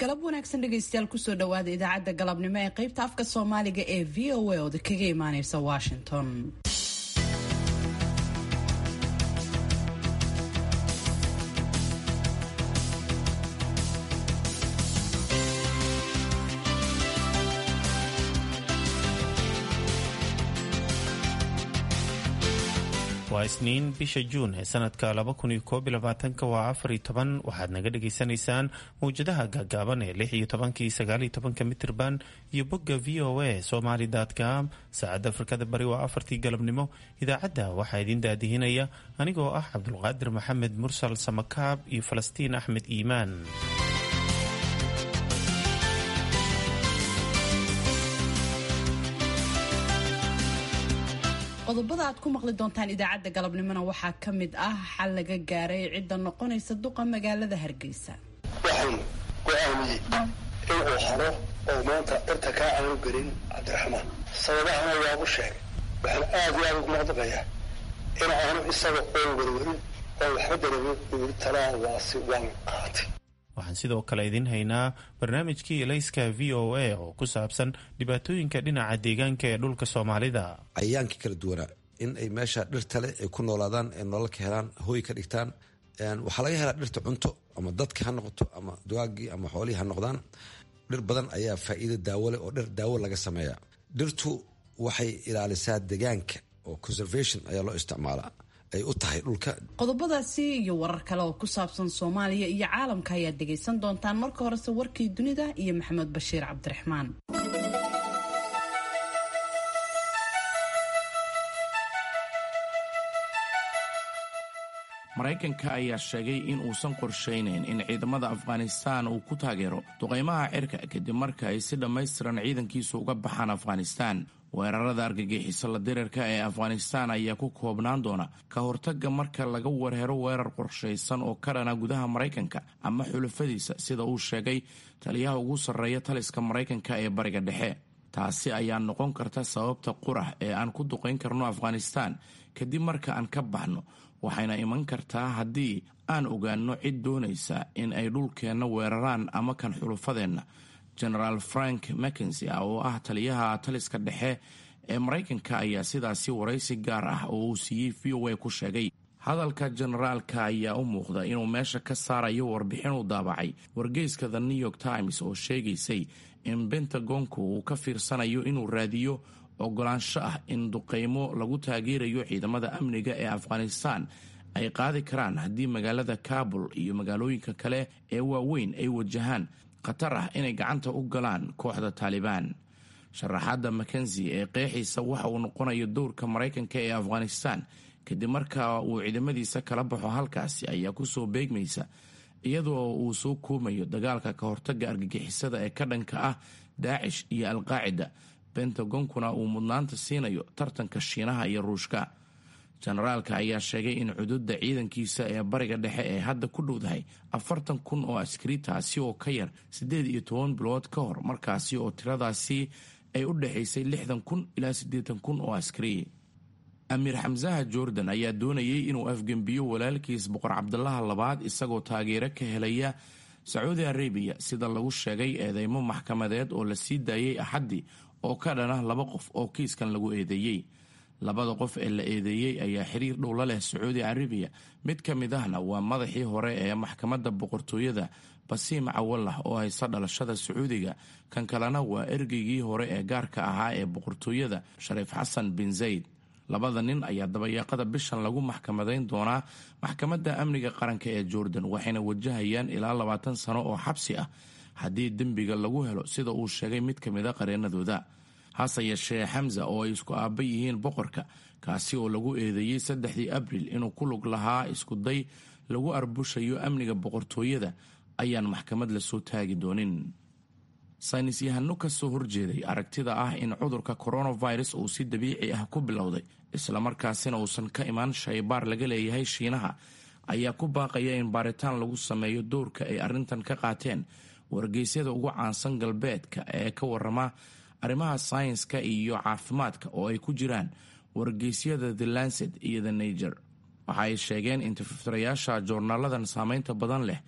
galab wanaagsan dhegaystayaal kusoo dhawaada idaacadda galabnimo ee qaybta afka soomaaliga ee v o a ooda kaga imaaneysa washington waa isniin bisha juun ee sanadka waa afar toban waxaad naga dhagaysanaysaan mawjadaha gaagaaban ee lix iyo tobankii sagaal iyo tobanka mitirban iyo bogga v o a somaly com saacadda afrikada bari waa afartii galabnimo idaacadda waxaa idin daadihinaya anigoo ah cabdulqaadir maxamed mursal samakaab iyo falastiin axmed iimaan qodobada aad ku maqli doontaan idaacadda galabnimona waxaa ka mid ah xal laga gaaray cidda noqonaysa duqa magaalada hargeysa waxaan go-aamiyey inuu haro oo maanta inta kaa aanu gelin cabdiraxmaan sababahana waagu sheegay waxaan aad iyo aad ugu maqdaqayaa in aanu isaga oon werwerin oo waxba dareemin uuri talaa waasi waan qaatay waxaan sidoo kale idin haynaa barnaamijkii elayska v o a oo ku saabsan dhibaatooyinka dhinaca deegaanka ee dhulka soomaalida cayayaankii kala duwanaa in ay meesha dhirta leh ay ku noolaadaan ee nolol ka helaan hooy ka dhigtaan waxaa laga helaa dhirta cunto ama dadka ha noqoto ama dugaagii ama xoolihii ha noqdaan dhir badan ayaa faa'iido daawo leh oo dhir daawo laga sameeya dhirtu waxay ilaalisaa deegaanka oo conservation ayaa loo isticmaalaa ay u tahay dhulka qodobadaasi iyo warar kale oo ku saabsan soomaaliya iyo caalamka ayaad dhegaysan doontaan marka horese warkii dunida iyo maxamed bashiir cabdiraxmaan maraykanka ayaa sheegay in uusan qorshaynayn in ciidamada afghanistaan uu ku taageero duqaymaha cirka kadib marka ay si dhammaystiran ciidankiisu uga baxaan afghanistaan weerarada argagixiso la dirirka ee afghanistaan ayaa ku koobnaan doona ka hortagga marka laga warhero weerar qorshaysan oo ka dhana gudaha maraykanka ama xulafadiisa sida uu sheegay taliyaha ugu sarreeya taliska maraykanka ee bariga dhexe taasi ayaa noqon karta sababta qurah ee aan ku duqayn karno afghanistaan kadib marka aan ka baxno waxayna iman kartaa haddii aan ogaanno cid doonaysa in ay dhulkeenna weeraraan ama kan xulufadeenna genaraal frank mackensi oo ah taliyaha taliska dhexe ee maraykanka ayaa sidaasi waraysi gaar ah oo uu siiyey v o a ku sheegay hadalka generaalka ayaa u muuqda inuu meesha ka saarayo warbixin uu daabacay wargeyska the new york times oo sheegaysay in bentagonku uu ka fiirsanayo inuu raadiyo ogolaansho ah in duqaymo lagu taageerayo ciidamada amniga ee afghanistaan ay qaadi karaan haddii magaalada kabul iyo magaalooyinka kale ee waaweyn ay wajahaan khatar ah inay gacanta u galaan kooxda taalibaan sharaxaadda makenzi ee qeexiisa waxa uu noqonayo dowrka maraykanka ee afghanistaan kadib marka uu ciidamadiisa kala baxo halkaasi ayaa kusoo beegmaysa iyadoo uu soo koomayo dagaalka ka hortaga argagixisada ee ka dhanka ah daacish iyo alqaacida bentagonkuna uu mudnaanta siinayo tartanka shiinaha iyo ruushka jenaraalka ayaa sheegay in cududa ciidankiisa ee bariga dhexe ee hadda ku dhowdahay afartan kun oo askari taasi oo ka yar siddeed iyo toban bilood ka hor markaasi oo tiradaasi ay u dhexaysay lixdan kun ilaa siddeetan kun oo askari amiir xamsaha jordan ayaa doonayay inuu afgembiyo walaalkiis boqor cabdalaha labaad isagoo taageero ka helaya sacuudi arabiya sida lagu sheegay eedeymo maxkamadeed oo la sii daayay axaddii oo ka dhana laba qof oo kiiskan lagu eedeeyey labada qof ee la eedeeyey ayaa xiriir dhowla leh sacuudi arabiya mid ka mid ahna waa madaxii hore ee maxkamadda boqortooyada basiim cawalah oo haysta dhalashada sacuudiga kan kalena waa ergeygii hore ee gaarka ahaa ee boqortooyada shariif xasan bin zayd labada nin ayaa dabayaaqada bishan lagu maxkamadayn doonaa maxkamadda amniga qaranka ee jordan waxayna wajahayaan ilaa labaatan sano oo xabsi ah haddii dembiga lagu helo sida uu sheegay mid ka mid a qareenadooda hase yeeshee xamsa oo ay isku aaba yihiin boqorka kaasi oo lagu eedeeyey saddexdii abril inuu ku lug lahaa iskuday lagu arbushayo amniga boqortooyada ayaan maxkamad lasoo taagi doonin saynis yahano ka soo horjeeday aragtida ah in cudurka coronavirus uu si dabiici ah ku bilowday islamarkaasina uusan ka imaan shaybaar laga leeyahay shiinaha ayaa ku baaqaya in baaritaan lagu sameeyo dowrka ay arrintan ka qaateen wargeysyada ugu caansan galbeedka ee ka warama arrimaha saynska iyo caafimaadka oo ay ku jiraan wargeysyada the lancet iyo the niger waxa ay sheegeen in tifirayaasha joornaaladan saameynta badan leh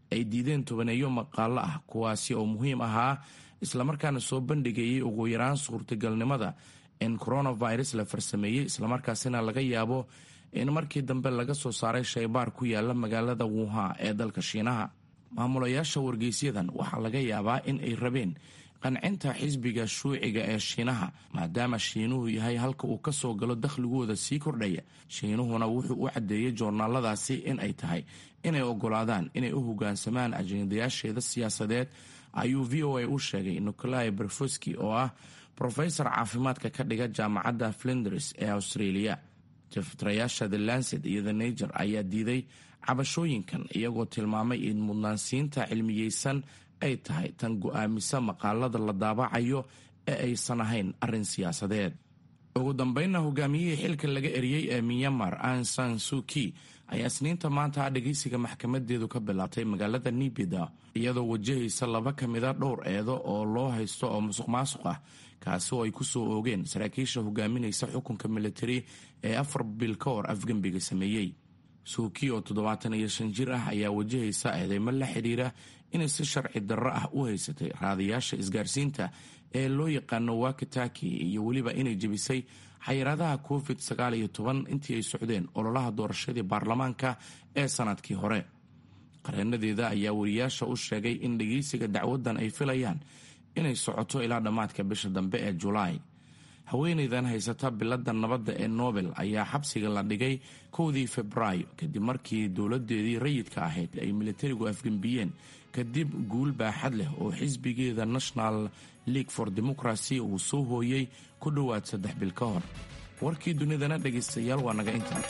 ay diideen tobaneeyo maqaalo ah kuwaasi oo muhiim ahaa islamarkaana soo bandhigayay ugu yaraan suurtagalnimada in coronavirus la farsameeyey islamarkaasina laga yaabo in markii dambe laga soo saaray shaybaar ku yaala magaalada wuha ee dalka shiinaha maamulayaasha wargeysyadan waxaa laga yaabaa in ay rabeen qancinta xisbiga shuuciga ee shiinaha maadaama shiinuhu yahay halka uu ka soo galo dakhligooda sii kordhaya shiinuhuna wuxuu u caddeeyey joornaaladaasi in ay tahay inay ogolaadaan inay u hogaansamaan ajendayaasheeda siyaasadeed ayuu v o a u sheegay nikolai berfoski oo ah brofesor caafimaadka ka dhiga jaamacadda flinders ee australia jaftirayaasha the lancet iyo the nager ayaa diiday cabashooyinkan iyagoo tilmaamay in mudnaansiinta cilmiyeysan ay tahay tan go-aamisa maqaalada la daabacayo ee aysan ahayn arrin siyaasadeed ugu dambeynna hogaamiyihii xilka laga eriyey ee myanmar ansan suki ayaa isniinta maanta dhegeysiga maxkamadeedu ka bilaabtay magaalada nibida iyadoo wajahaysa laba ka mida dhowr eedo oo loo haysto oo musuq maasuq ah kaasi oo ay ku soo oogeen saraakiisha hogaaminaysa xukunka militari ee afar bil ka hor afgembiga sameeyey suuki oo toddobaatan iyo shan jir ah ayaa wajahaysa eedeymo la xidhiira inay si sharci darro ah u haysatay raadayaasha isgaarsiinta ee loo yaqaano wakitaki iyo weliba inay jebisay xayiraadaha covid sagaal iyo toban intii ay socdeen ololaha doorashadii baarlamaanka ee sanadkii hore qareenadeeda ayaa wariyaasha u sheegay in dhegeysiga dacwadan ay filayaan inay socoto ilaa dhammaadka bisha dambe ee julaay haweenaydan haysata bilada nabadda ee nobel ayaa xabsiga la dhigay kowdii febraayo kadib markii dowladeedii rayidka ahayd ay militarigu afgembiyeen kadib guul baaxad leh oo xisbigeeda national league for democracy uu soo hooyey ku dhowaad saddex bil ka hor warkii dunidana dhegaystayaal waa naga intaa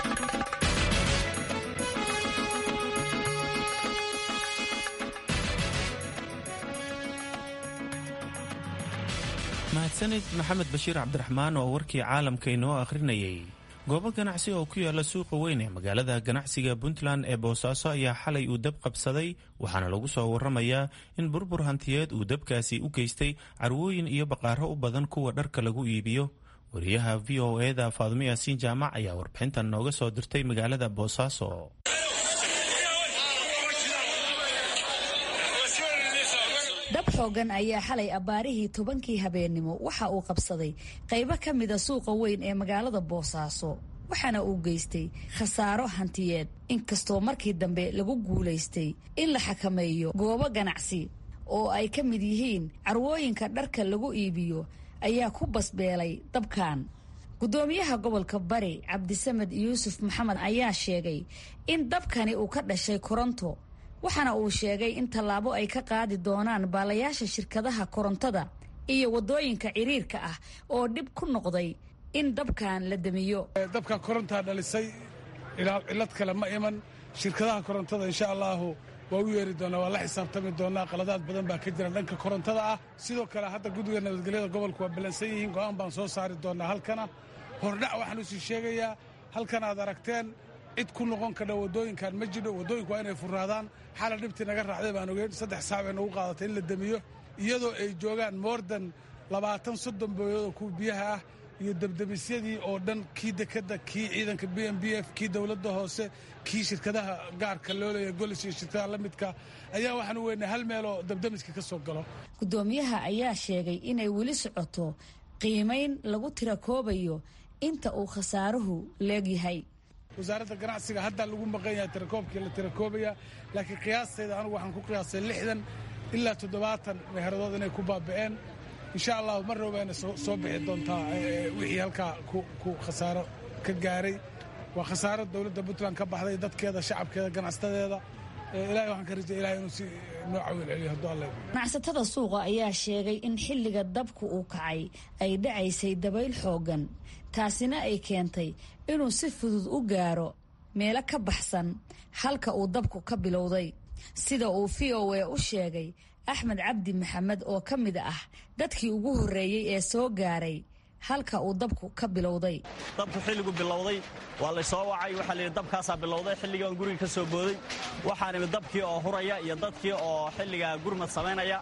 mahadsanid maxamed bashiir cabdiraxmaan oo warkii caalamka inoo akhrinayay goobo ganacsi oo ku yaala suuqa weyn ee magaalada ganacsiga puntland ee boosaaso ayaa xalay uu dab qabsaday waxaana lagu soo waramayaa in burbur hantiyeed uu dabkaasi u geystay carwooyin iyo baqaaro u badan kuwa dharka lagu iibiyo wariyaha v o eda faadmo yaasiin jaamac ayaa warbixintan nooga soo dirtay magaalada boosaaso dab xoogan ayaa xalay abbaarihii tobankii habeennimo waxa uu qabsaday qaybo ka mida suuqa weyn ee magaalada boosaaso waxaana uu geystay khasaaro hantiyeed inkastoo markii dambe lagu guulaystay in la xakameeyo goobo ganacsi oo ay ka mid yihiin carwooyinka dharka lagu iibiyo ayaa ku basbeelay dabkan guddoomiyaha gobolka bari cabdisamed yuusuf maxamed ayaa sheegay in dabkani uu ka dhashay koronto waxaana uu sheegay in tallaabo ay ka qaadi doonaan baalayaasha shirkadaha korontada iyo waddooyinka ciriirka ah oo dhib ku noqday in dabkan la damiyo dabkan korontaa dhalisay cillad kale ma iman shirkadaha korontada insha allaahu waa u yeeri doonaa waa la xisaabtami doonaa qaladaad badan baa ka jira dhanka korontada ah sidoo kale hadda guddiga nabadgelyada gobolku waa ballansan yihiin go'aan baan soo saari doonaa halkana hordhac waxaan usii sheegayaa halkan aad aragteen cid ku noqon kadha waddooyinkan ma jidho waddooyinku waa inay furaadaan xala dhibtii naga raacday baan ogeyn saddex saac bay nagu qaadatay in la demiyo iyadoo ay joogaan moordan labaatan soddon booyadoo kuwa biyaha ah iyo debdemisyadii oo dhan kii dekedda kii ciidanka b m b f kii dowladda hoose kii shirkadaha gaarka loo leeya golis iyo shirkadaha la midka ayaa waxaanu weynay hal meeloo debdemiska ka soo galo guddoomiyaha ayaa sheegay inay weli socoto qiimayn lagu tira koobayo inta uu khasaaruhu leegyahay wasaaradda ganacsiga haddaa lagu maqan yahay tirakoobkii la tirakoobaya laakiin qiyaastayda anugu waxaan ku qiyaastay lixdan ilaa toddobaatan meeheradood inay ku baaba'een insha allahu mar roobayna soo bixi doontaa wixii halkaa ku khasaaro ka gaaray waa khasaaro dowladda puntland ka baxday dadkeeda shacabkeeda ganacsadeeda ilahay waxaan ka rajaya ilahay inuu si noo cawil celiyo hadduu alle ganacsatada suuqa ayaa sheegay in xilliga dabku uu kacay ay dhacaysay dabayl xooggan taasina ay keentay inuu si fudud u gaaro meelo ka baxsan halka uu dabku ka bilowday sida uu v o a u sheegay axmed cabdi maxamed oo ka mid ah dadkii ugu horreeyey ee soo gaaray halka uu dabku ka bilowday dabku xilligu bilowday waa laysoo wacay waxaa layidhi dabkaasaa bilowday xilligaan guriga ka soo booday waxaan imid dabkii oo huraya iyo dadkii oo xilligaa gurmad samaynaya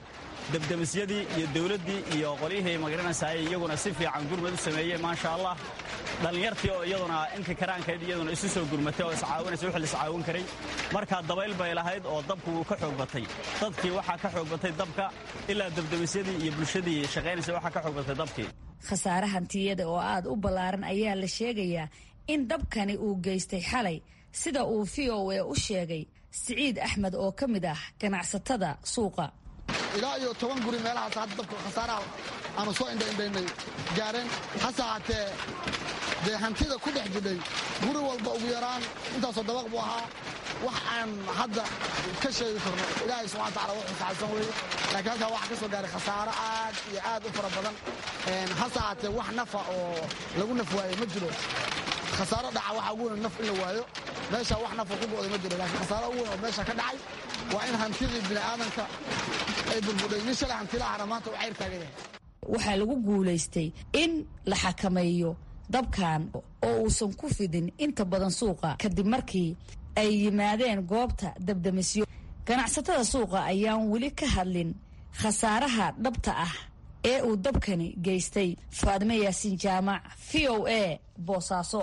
debdemisyadii iyo dowladdii iyo qolyihii magaranaysaay iyaguna si fiican gurmad u sameeyey maasha allah dhallinyartii oo iyaduna inka karaankeed iyaduna isu soo gurmatay oo iscaawinaysa wixii la iscaawin karay markaa dabayl bay lahayd oo dabku wuu ka xoog batay dadkii waxaa ka xoog batay dabka ilaa debdemisyadii iyo bulshadii shaqaynaysa waxaa ka xoog batay dabkii khasaare hantiyada oo aad u ballaaran ayaa la sheegayaa in dabkani uu geystay xalay sida uu v o a u sheegay siciid axmed oo ka mid ah ganacsatada suuqa ilaa iyo toban guri meelahaas hadda dabka khasaaraha aanu soo indhaindhaynay gaareen hase haatee dee hantida ku dhex jidhay guri walba ugu yaraan intaasoo dabaq buu ahaa wax aan hadda ka sheegi karno ilaahay subxana wataala wuxuu saxaysan weeye laakiin halkaa waxaa ka soo gaaray khasaaro aad iyo aad u fara badan hase haatee wax nafa oo lagu naf waaye ma jiro khasaaro dhaca waxaa ugu weyn naf in la waayo meesha wax nafa ku go'day ma jiro laakiin khasaaro ugu weyn oo meesha ka dhacay waa in hantidii bini'aadanka ay burbudhay nin shalay hantilahana maanta u cayr taagan yahay waxaa lagu guulaystay in la xakameeyo dabkan oo uusan ku fidin inta badan suuqa kadib markii ay yimaadeen goobta dabdamisyo ganacsatada suuqa ayaan weli ka hadlin khasaaraha dhabta ah ee uu dabkani geystay faadime yaasiin jaamac v o a boosaaso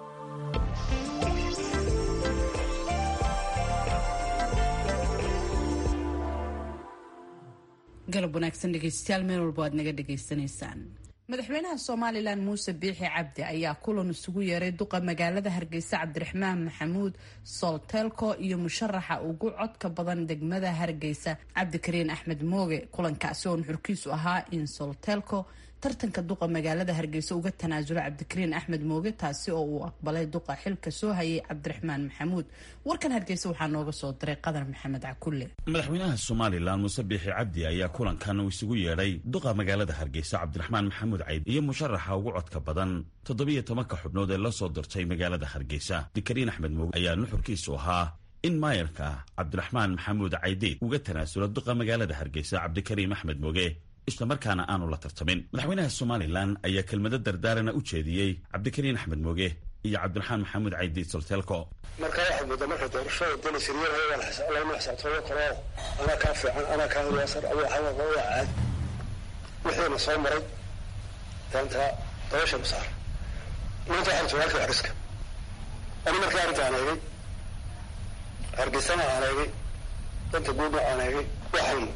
galab wanaagsan dhegeystayaal meel walba aad naga dhegaysanaysaan madaxweynaha somalilan muuse biixi cabdi ayaa kulan isugu yeeray duqa magaalada hargeysa cabdiraxmaan maxamuud soltelko iyo musharaxa ugu codka badan degmada hargeysa cabdikariin axmed mooge kulankaasi oo nuxurkiisu ahaa in soltelko tartanka duqa magaalada hargeysa uga tanaasulo cabdikariin axmed mooge taasi oo uu aqbalay duqa xilka soo hayay cabdiraxmaan maxamuud warkan hargeysa waxaa nooga soo diray qadar maxamed cakulle madaxweynaha somalilan muuse biixi cabdi ayaa kulankan uu isugu yeedhay duqa magaalada hargeysa cabdiraxmaan maxamuud cayd iyo musharaxa ugu codka badan toddobiyo tobanka xubnood ee la soo dirtay magaalada hargeysa cabdikariin axmed mooge ayaa nuxurkiisu ahaa in maayarka cabdiraxmaan maxamuud caydeed uga tanaasulo duqa magaalada hargeysa cabdikariim axmed mooge islamarkaana aanu la tartamin madaxweynaha somalilan ayaa kelmado dardaarana u jeediyey cabdikariin axmed mooge iyo cabdiraxmaan maxamuud caydiid solteelko markaa waxaad moodaa marka doorashada danisiriyada lagama xisaabtooyo karo anaa kaa fiican anaa kaa waasar waa caadi wixiina soo maray daanta dabasha masaar maanta waxaan joogaa halka xariska ani markaa arrinta aan eegay hargeysana aan eegay danta guudna aan eegay waxaan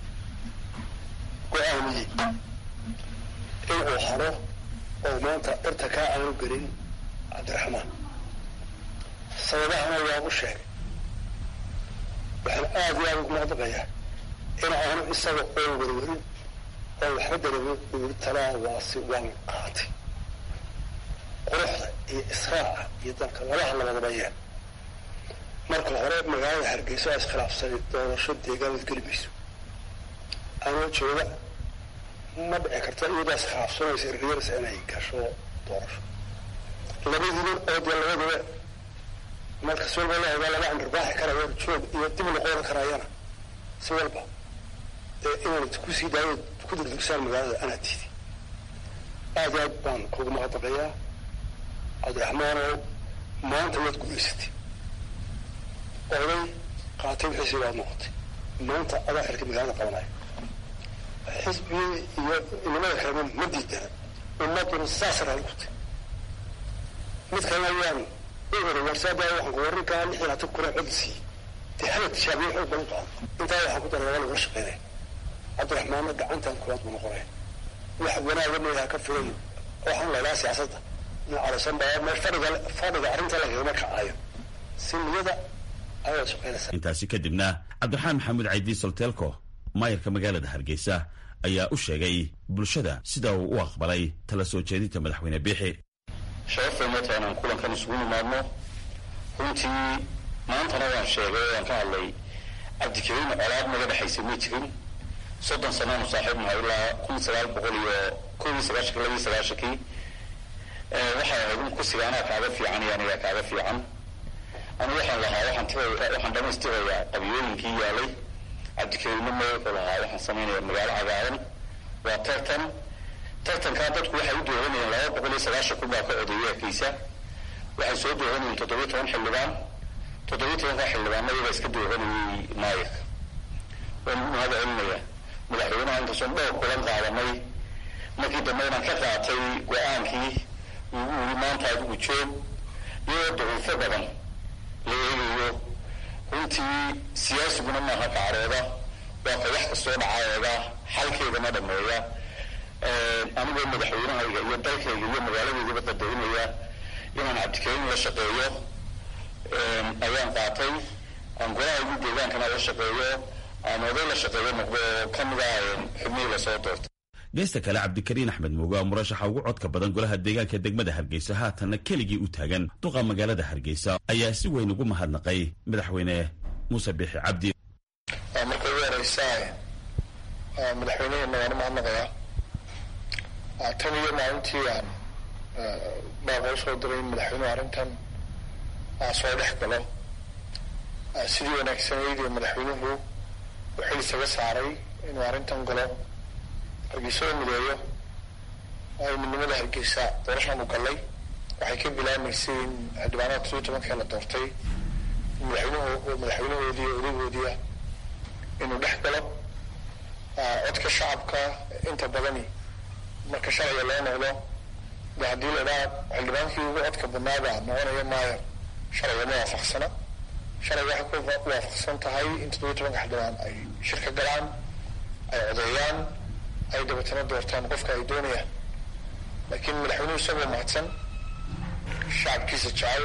go-aamiyey in uu haro oo maanta dhirta kaa aanu gelin cabdiraxmaan sababahana waagu sheegay waxaan aad iyo aad ugu maqdaqayaa in aanu isaga oo werwerin oo waxba dareemin uuri talaa waasi waan qaatay quruxda iyo israaca iyo dalka labaha labadaba yeen marka hore magaalada hargeyso aa iskhilaafsanay doorasho deegaanad geli mayso anoo jooga ma dhici karta iyadaa iskhilaafsanaysa riyarsa inay gasho doorasho labadiiba oo dee labadaba marka si walba la ogaa laba camirbaaxi karayo joog iyo dib noqon karayana si walba dee inaanad ku sii daayo ku durdugsaan magaalada anaa tiidi aad aad baan kugu maqdaqayaa cabdiraxmaanow maanta waad guulaysatay oday qaatay wixiisii waad noqotay maanta adaa xilka magaalada qabanayo xisbigii iyo nimada kalena ma diidana ummaduna saas raali ku tay mid kalena waan u ori warsaada waxaan ku warinkaa lix iyo labaatan kuna cod siiyey dee hala tijaabiye xoog badan qaado intaa waxaan ku daray waa lagula shaqeynaya cabdiraxmaanna gacantan kulaad buu noqonaya wax wanaaga meelaha ka filayo waxaan laylaa siyaasadda calasan baa meel fadhiga fadhiga arrinta lagagama kacayo si niyada ayaad shaqeynaysaa intaasi kadibna cabdiraxmaan maxamuud caydiid solteelko maayarka magaalada hargeysa ayaa u sheegay bulshada sida uu u aqbalay tala soo jeedinta madaxweyne biixi sharafeynata inaan kulankan isugu nimaadno runtii maantana waan sheegay waan ka hadlay cabdikariin colaad naga dhexaysa ma jirin soddon sanaanu saaxiibnaha ilaa kun sagaal boqol iyo koob iyo sagaashanki laba iyo sagaashankii waxay ahayd in kursiga anaa kaaga fiican iyo anigaa kaaga fiican anu waxaan lahaa waxaan tiraya waxaan dhamaystirayaa qabiyooyinkii yaalay cabdikariinna ma wuxuu lahaa waxaan samaynaya magaalo cagaaran waa tartan tartankaa dadku waxay u dooranayeen laba boqol iyo sagaashan kun baa ka odeeyay hargeysa waxay soo dooranayeen toddobiyo toban xildhibaan toddobiyo tobanka xildhibaanna iyagaa iska dooranayay maayirka waan ugu mahad celinayaa madaxweynaha inkastoon dhowr kulan qaadanay markii dambe inaan ka qaatay go-aankii ugu yiri maanta adigu joog iyadoo daciifo badan la eegayo runtii siyaasiguna maaha kacrooda waa ka wax kastoo dhacaeega xalkeedana dhameeya anigoo madaxweynahayga iyo dalkayga iyo magaaladeydaba qadaynaya inaan cabdikariim la shaqeeyo ayaan qaatay aan golaha ugu deegaankana la shaqeeyo aan oday la shaqeeyo noqdo oo ka mid ah xubnihii lasoo doortay geesta kale cabdikariin axmed muuge oo murashaxa ugu codka badan golaha deegaanka degmada hargeysa haatanna keligii u taagan duqa magaalada hargeysa ayaa si weyn ugu mahadnaqay madaxweyne muuse biixi cabdi marka ugu horeysa madaxweyneheena waan u mahadnaqayaa tan iyo maalintii aan baaqoo soo diray in madaxweynuhu arrintan soo dhex galo sidii wanaagsanayd ee madaxweynuhu uu xil isaga saaray inuu arrintan galo hargeysa oo mideeyo ay midnimada hargeysa doorashaanu gallay waxay ka bilaamaysay in xildhibaanada toddobiyi tobankee la doortay madaxweynuhu madaxweynahoodii iyo odagoodiia inuu dhex galo codka shacabka inta badani marka sharciga loo noqdo de haddii la idhaha xildhibaankii ugu codka badnaaba noqonaya maayo sharciga ma waafaqsana sharciga waxay ku waafaqsan tahay in toddobiyi tobanka xildhibaan ay shirka galaan ay codeeyaan ay dabeetana doortaan qofka ay doonayaan laakiin madaxweynuhu isagoo mahadsan shacabkiisa jecel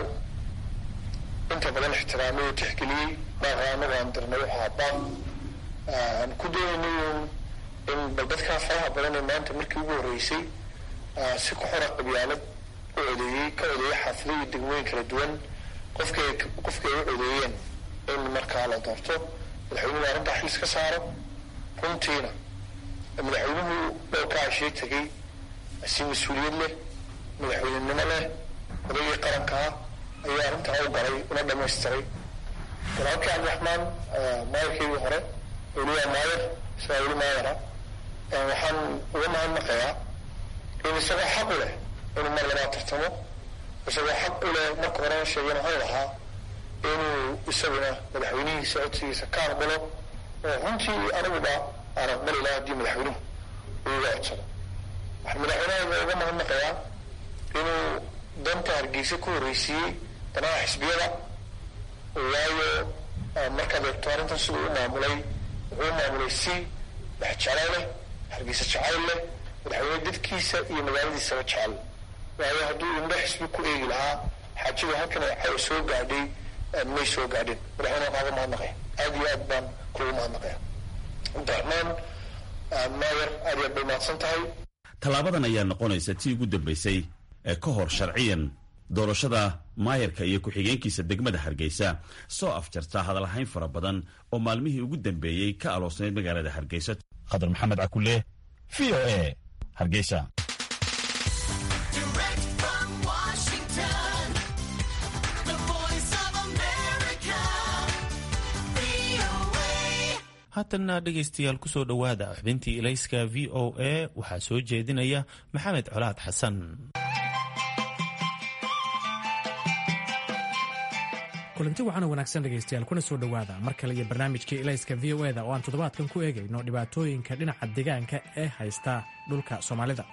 inta badan ixtiraamay oo tixgeliyey baaqa anagu aan dirnay waxaa baaq aan ku doonaynay in bal dadkaa faraha badan ee maanta markii ugu horreysay si ku xora qabyaalad u codeeyey ka codeeyey xaafado iyo degmooyin kala duwan qofkii qofkii ay u codeeyeen in markaa la doorto madaxweynuhu arrintaa xil iska saaro runtiina madaxweynuhu dhowrkaa ashee tegey si mas-uuliyad leh madaxweynenimo leh odaygii qarankaa ayaa arrintaa u galay una dhamaystiray walaalkii cabdiraxmaan maayarkeygii hore weliyaa maayar isagaa weli maayara waxaan uga mahadnaqayaa in isagoo xaq u leh inuu mar labaa tartamo isagoo xaq u leh marka horena sheegeen waxaan lahaa inuu isaguna madaxweynihiisa codsigiisa ka aqbalo oo runtii aniguba aan aqbali lahaa haddii madaxweynuhu uu iga codsado waxaan madaxweynahayga uga mahadnaqayaa inuu danta hargeysa ku horreysiiyey danaha xisbiyada waayo markaad eegto arrintan siduu u maamulay wuxuu u maamulay si dhexjeclo leh hargeysa jacayl leh madaxweyne dadkiisa iyo magaaladiisaba jecel waayo hadduu indho xisbi ku eegi lahaa xaajadu halkan ay soo gaadhay may soo gaadhin madaxweyne kaaga mahadnaqaya aada iyo aad baan kugu mahadnaqaya cabdiraxmaan maayar aad iyo aad bay mahadsan tahay tallaabadan ayaa noqonaysa tii ugu dambaysay ee ka hor sharciyan doorashada maayarka iyo ku-xigeenkiisa degmada hargeysa soo afjarta hadalhayn fara badan oo maalmihii ugu dambeeyey ka aloosnayd magaalada hargeysa khadar maxamed cakule v o a hargeysa haatanna dhegaystayaal kusoo dhowaada xubintii ilayska v o a waxaa soo jeedinaya maxamed colaad xasan kulanti waxaana wanaagsan dhegaystayaal kuna soo dhowaada mar kale iyo barnaamijkii ilayska v o eda oo aan toddobaadkan ku eegayno dhibaatooyinka dhinaca deegaanka ee haysta dhulka soomaalida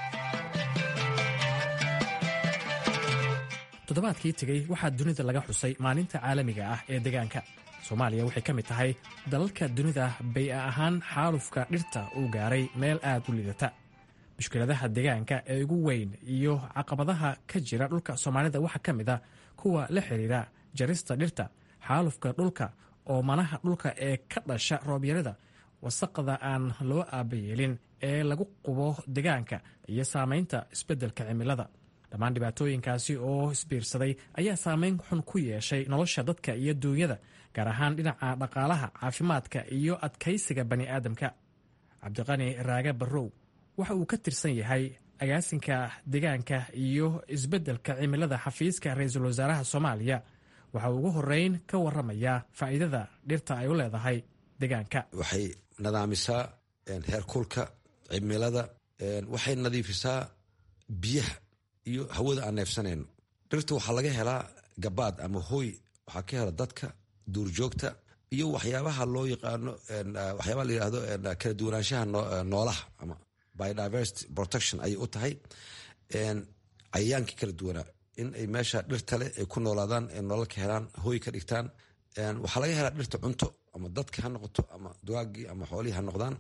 toddobaadkii tegey waxaa dunida laga xusay maalinta caalamiga ah ee deegaanka soomaaliya waxay ka mid tahay dalalka dunida bay-a ahaan xaalufka dhirta uu gaaray meel aad u liidata mushkiladaha deegaanka ee ugu weyn iyo caqabadaha ka jira dhulka soomaalida waxaa ka mid a kuwa la xiriira jarista dhirta xaalufka dhulka oo manaha dhulka ee ka dhasha roobyarada wasaqda aan loo aabayeelin ee lagu qubo deegaanka iyo saamaynta isbeddelka cimilada dhammaan dhibaatooyinkaasi oo isbiirsaday ayaa saameyn xun ku yeeshay nolosha dadka iyo duunyada gaar ahaan dhinaca dhaqaalaha caafimaadka iyo adkaysiga bani aadamka cabdiqani raage barrow waxa uu ka tirsan yahay agaasinka deegaanka iyo isbeddelka cimilada xafiiska ra-iisul wasaaraha soomaaliya waxa uu ugu horeyn ka waramayaa faa'iidada dhirta ay u leedahay deegaanka waxay nadaamisaa heerkulka cimilada waxay nadiifisaa biyaha iyo hawada aan neefsanayno dhirta waxaa laga helaa gabaad ama hooy waxaa ka hela dadka duurjoogta iyo waxyaabaha loo yaqaano waxyaabaha la yihahdo kala duwanaanshaha noolaha ama biodiversity protection ayay u tahay cayayaankii kala duwanaa in ay meesha dhirta leh ay ku noolaadaan ay nolol ka helaan hooy ka dhigtaan waxaa laga helaa dhirta cunto ama dadki ha noqoto ama dugaagii ama xoolihii ha noqdaan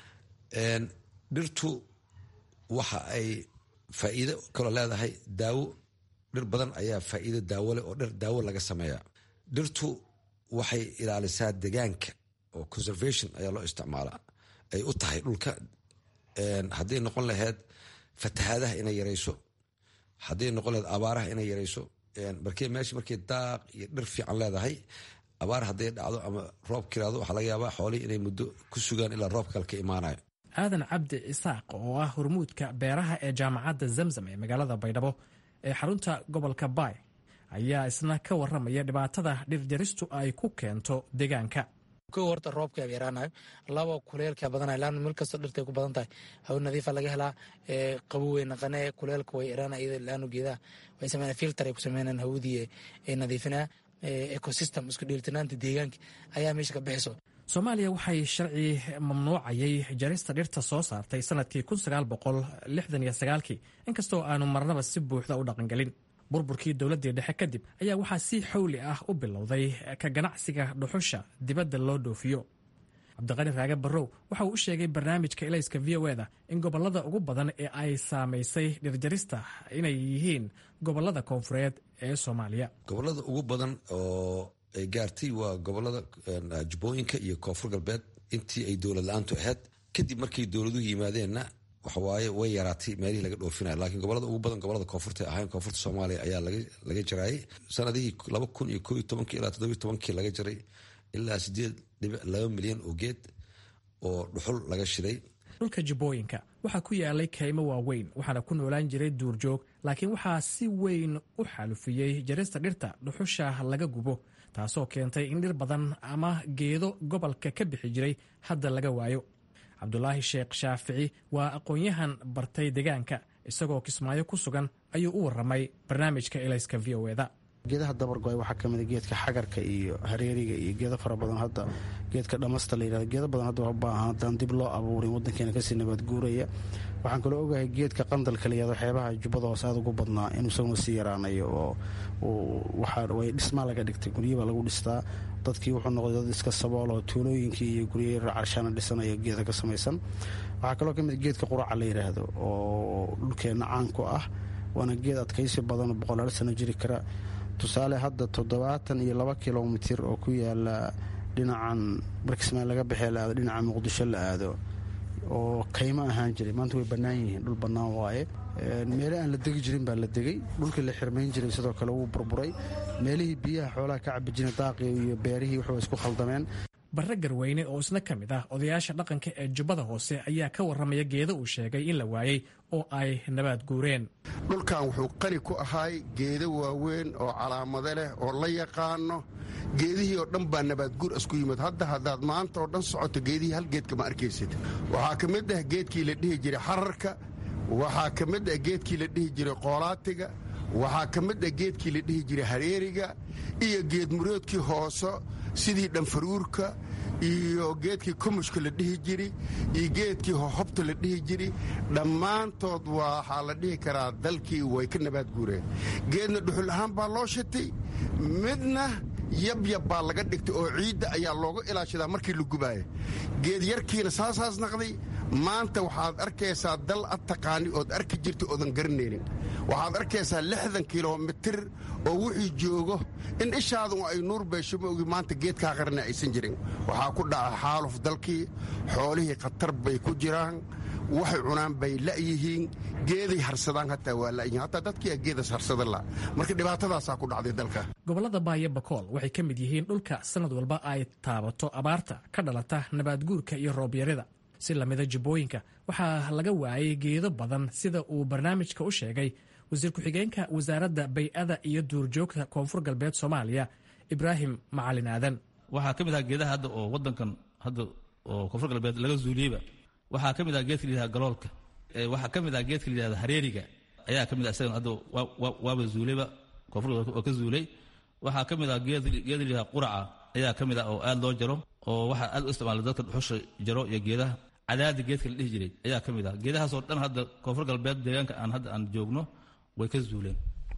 dhirtu waxa ay faa'iido kaloo leedahay daawo dhir badan ayaa faa'iido daawo leh oo dhir daawo laga sameeya dhirtu waxay ilaalisaa degaanka oo conservation ayaa loo isticmaalaa ay u tahay dhulka hadday noqon lahayd fatahaadaha inay yarayso hadday noqon lahayd abaaraha inay yarayso markee meesha markay daaq iyo dhir fiican leedahay abaar hadday dhacdo ama roob kiraado waxaa laga yaabaa xoolihii inay muddo ku sugaan ilaa roob kale ka imaanayo aadan cabdi isaaq oo ah hormuudka beeraha ee jaamacadda zamzam ee magaalada baydhabo ee xarunta gobolka baay ayaa isna ka waramaya dhibaatada dhirjaristu ay ku keento deegaanka kow horta roobka yaraanayo laba kuleelka badanayo laana meel kastoo dhirtay ku badan tahay hawo nadiifa laga helaa qabow wey naqane kuleelka way yaraana iyada laanu geedaha way sameynaa filter ay ku sameynaan hawadii ay nadiifinaa ecosystem isku dheelitanaanta deegaanka ayaa meesha ka bixiso soomaaliya waxay sharci mamnuucayay jarista dhirta soo saartay sanadkii kii inkastoo aanu marnaba si buuxda u dhaqangelin burburkii dowladdii dhexe kadib ayaa waxaa si xawli ah u bilowday ka ganacsiga dhuxusha dibadda loo dhoofiyo cabdiqani raage barrow waxa uu u sheegay barnaamijka elayska v o eda in gobollada ugu badan ee ay saamaysay dhirjarista inay yihiin gobollada koonfureed ee soomaaliya gobollada ugu badan oo ay gaartay waa gobolada jubbooyinka iyo koonfur galbeed intii ay dowlad la-aantu ahayd kadib markay dowladuhu yimaadeenna waxawaaye way yaraatay meelihii laga dhoofinaya laakiin gobolada ugu badan gobolada koonfurta ahayn koonfurta soomaaliya ayaa laga jaraayay sanadihii laba kun iyo koo iyo tobankii ilaa toddobiyo tobankii laga jaray ilaa sideed dhibic laba milyan oo geed oo dhuxul laga shiday dhulka jubbooyinka waxaa ku yaalay kaymo waaweyn waxaana ku noolaan jiray duurjoog laakiin waxaa si weyn u xaalufiyey jarista dhirta dhuxusha laga gubo taasoo keentay in dhir badan ama geedo gobolka ka bixi jiray hadda laga waayo cabdulaahi sheekh shaafici waa aqoon-yahan bartay deegaanka isagoo kismaayo ku sugan ayuu u waramay barnaamijka elayska v o eda geedaha dabargo-ay waxaa ka mida geedka xagarka iyo hareeriga iyo geedo fara badan hadda geedka dhamasta la yirahdo geedo badan hadda baahan haddaan dib loo abuurin waddankeena kasii nabaad guuraya waxaan kaloo ogahay geedka qandalka la yirahdo xeebaha jubbada hoose aad ugu badnaa inuu isaguna sii yaraanayo oo way dhismaa laga dhigtay guryabaa lagu dhistaa dadkii wuxuu noqday dad iska sabool oo tuulooyinkii iyo guryo carshaana dhisanayo geeda ka samaysan waxaa kaloo kamid geedka quraca la yidhaahdo oo dhulkeenna caan ku ah waana geed adkaysi badan oo boqolaal sano jiri kara tusaale hadda toddobaatan iyo laba kilomitir oo ku yaala dhinacan barkismaan laga baxee la aado dhinaca muqdisho la aado oo kaymo ahaan jiray maanta way bannaan yihiin dhul bannaan waaye meele aan la degi jirin baa la degay dhulkii la xirmayn jiray sidoo kale wuu burburay meelihii biyaha xoolaha ka cabi jiray daaqii iyo beerihii wuxuu isku khaldameen barre garweyne oo isna ka mid ah odayaasha dhaqanka ee jubbada hoose ayaa ka warramaya geedo uu sheegay in la waayey oo ay nabaad guureen dhulkan wuxuu qani ku ahay geedo waaweyn oo calaamado leh oo la yaqaano geedihii oo dhan baa nabaadguur isku yimid hadda haddaad maanta oo dhan socoto geedihii hal geedka ma arkaysid waxaa ka mid ah geedkii la dhihi jiray xararka waxaa ka mid ah geedkii la dhihi jiray qoolaatiga waxaa ka mid ah geedkii la dhihi jiray hareeriga iyo geedmuroodkii hooso sidii dhanfaruurka iyo geedkii kumushka la dhihi jiri iyo geedkii hohobta la dhihi jiri dhammaantood waxaa la dhihi karaa dalkii way ka nabaad guureen geedna dhuxul ahaan baa loo shitay midna yabyab baa laga dhigtay oo ciidda ayaa looga ilaashadaa markii la gubaayo geed yarkiina saasaas naqday maanta waxaad arkaysaa dal ad taqaani ood arki jirta oodan garanaynin waxaad arkaysaa lixdan kilomitir oo wixii joogo in ishaadu ay nuur beesho ma ogi maanta geedkaa qarna aysan jirin waxaa ku dhaca xaaluf dalkii xoolihii khatar bay ku jiraan waxay cunaan bay la'yihiin geeday harsadaan hataa waa la'yihiin hataa dadkii geedas harsada la marka dhibaatadaasaa ku dhacday dalka gobollada baayo bakool waxay ka mid yihiin dhulka sanad walba ay taabato abaarta ka dhalata nabaadguurka iyo roobyarida si lamida jubbooyinka waxaa laga waayay geedo badan sida uu barnaamijka u sheegay wasiir ku-xigeenka wasaaradda bay-ada iyo duurjoogta koonfur galbeed soomaaliya ibraahim macalin aadan waxaa ka mid ah geedaha hadda oo wadankan hadda oo koonfur galbeed laga zuuliyeyba waxaa ka mid ah geedka layihahda galoolka waxaa ka mid ah geedka layihahda hareeriga ayaa ka mid ah isagan hadda waaba zuulayba koonfur galbeed oo ka zuulay waxaa ka mid ah geed layihahda quraca ayaa ka mid ah oo aad loo jaro oo waxaa aad u isticmaala dadka dhuxusha jaro iyo geedaha cadaadi geedka la dhihi jiray ayaa ka mid ah geedahaasoo dhan hadda koonfur galbeed deegaanka aan hadda aan joogno way ka zuuleen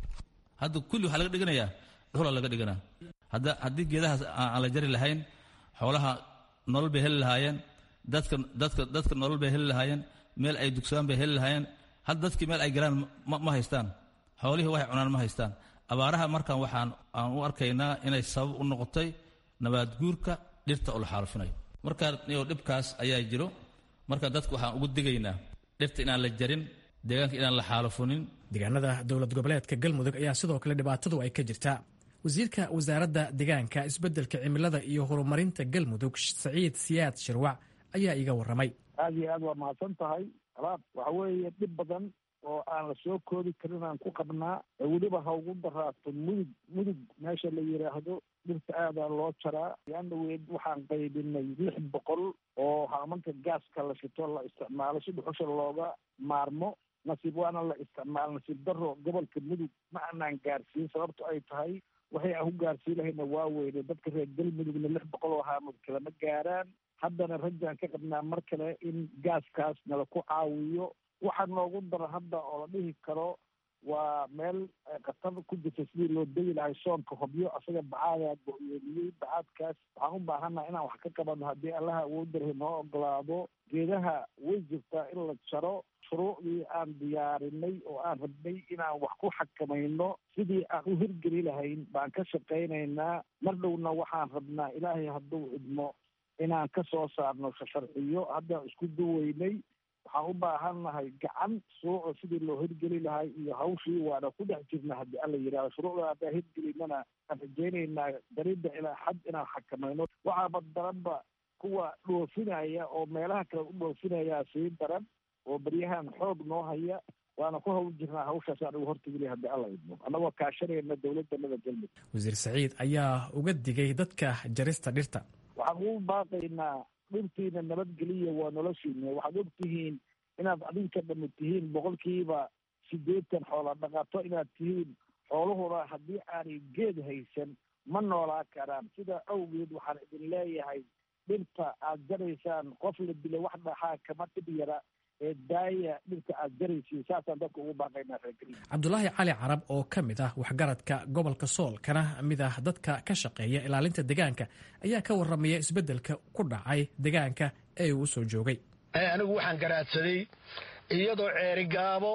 hadda kulli waxaa laga dhiganayaa dhuxula laga dhiganaa hadda haddii geedahaas aan la jari lahayn xoolaha nolol bay heli lahaayeen dadka dadka dadka nolol bay heli lahaayeen meel ay dugsadaan bay heli lahaayeen hadda dadkii meel ay galaan ma haystaan xoolihii waxay cunaan ma haystaan abaaraha markan waxaan aan u arkaynaa inay sabab u noqotay nabaad guurka dhirta oo la xaalufinayo marka dhibkaas ayaa jiro marka dadka waxaan ugu digaynaa dhirta inaan la jarin deegaanka inaan la xaalufunin deegaanada dowlad goboleedka galmudug ayaa sidoo kale dhibaatadu ay ka jirtaa wasiirka wasaaradda deegaanka isbeddelka cimilada iyo horumarinta galmudug saciid siyaad shirwac ayaa iiga warramay aad iyo aad waa mahadsan tahay alaab waxa weeye dhib badan oo aan la soo koobi karin aan ku qabnaa ee weliba ha ugu daraato mudug mudug meesha la yidhaahdo dhirta aadaa loo jaraa yaandhaweed waxaan qaybinay lix boqol oo haamanka gaaska la shito la isticmaalo si dhuxusha looga maarmo nasiib waana la isticmaalo nasiib daro gobolka mudug ma aanaan gaarsiin sababto ay tahay waxay aan ku gaarsiin lahayna waa weyne dadka reer galmudugna lix boqol oo haamad kalama gaaraan haddana rajaan ka qabnaa mar kale in gaaskaas nala ku caawiyo waxaa noogu daro hadda oo la dhihi karo waa meel khatar ku jirta sidii loo degi lahay soonka hobyo asaga bacaadaa go-yoomiyey bacaadkaas waxaan u baahannaha inaan wax ka qabano haddii allaha awoodarahi noo ogolaado geedaha way jirtaa in la jaro shuruucdii aan diyaarinay oo aan rabnay inaan wax ku xakamayno sidii aan u hirgeli lahayn baan ka shaqaynaynaa mar dhowna waxaan rabnaa ilaahay hadduu idmo inaan ka soo saarno sharciyo haddaan isku duweynay waxaan u baahannahay gacan suuco sidii loo hirgeli lahay iyo hawshii waana ku dhex jirna haddii alla yidhahdo shuruucda haddaan hirgelinana aan rajaynaynaa daridda ilaa xad inaan xakamayno waxaaba daranba kuwa dhoofinaya oo meelaha kale u dhoofinayaa sii daran oo beryahan xoog noo haya waana ku hawl jirnaa hawshaas aan uga hortegilay haddii alla idmo annagoo kaashanayna dowladdanada galmudug wasiir saciid ayaa uga digay dadka jarista dhirta waxaan ugu baaqaynaa dhirtiina nabadgeliya waa noloshiina waxaad og tihiin inaad adinka dhami tihiin boqolkiiba siddeetan xoola dhaqato inaad tihiin xooluhuna haddii aanay geed haysan ma noolaa karaan sidaa awgeed waxaan idin leeyahay dhirta aad jaraysaan qof la dila wax dhaxaa kama dhib yara ee daaya dhirta aad jaraysiin saasaan dadka ugu baaqaynaa reergeliya cabdulaahi cali carab oo ka mid ah waxgaradka gobolka sool kana mid ah dadka ka shaqeeya ilaalinta deegaanka ayaa ka warramaya isbeddelka ku dhacay deegaanka ee uu soo joogay anigu waxaan garaadsaday iyadoo ceerigaabo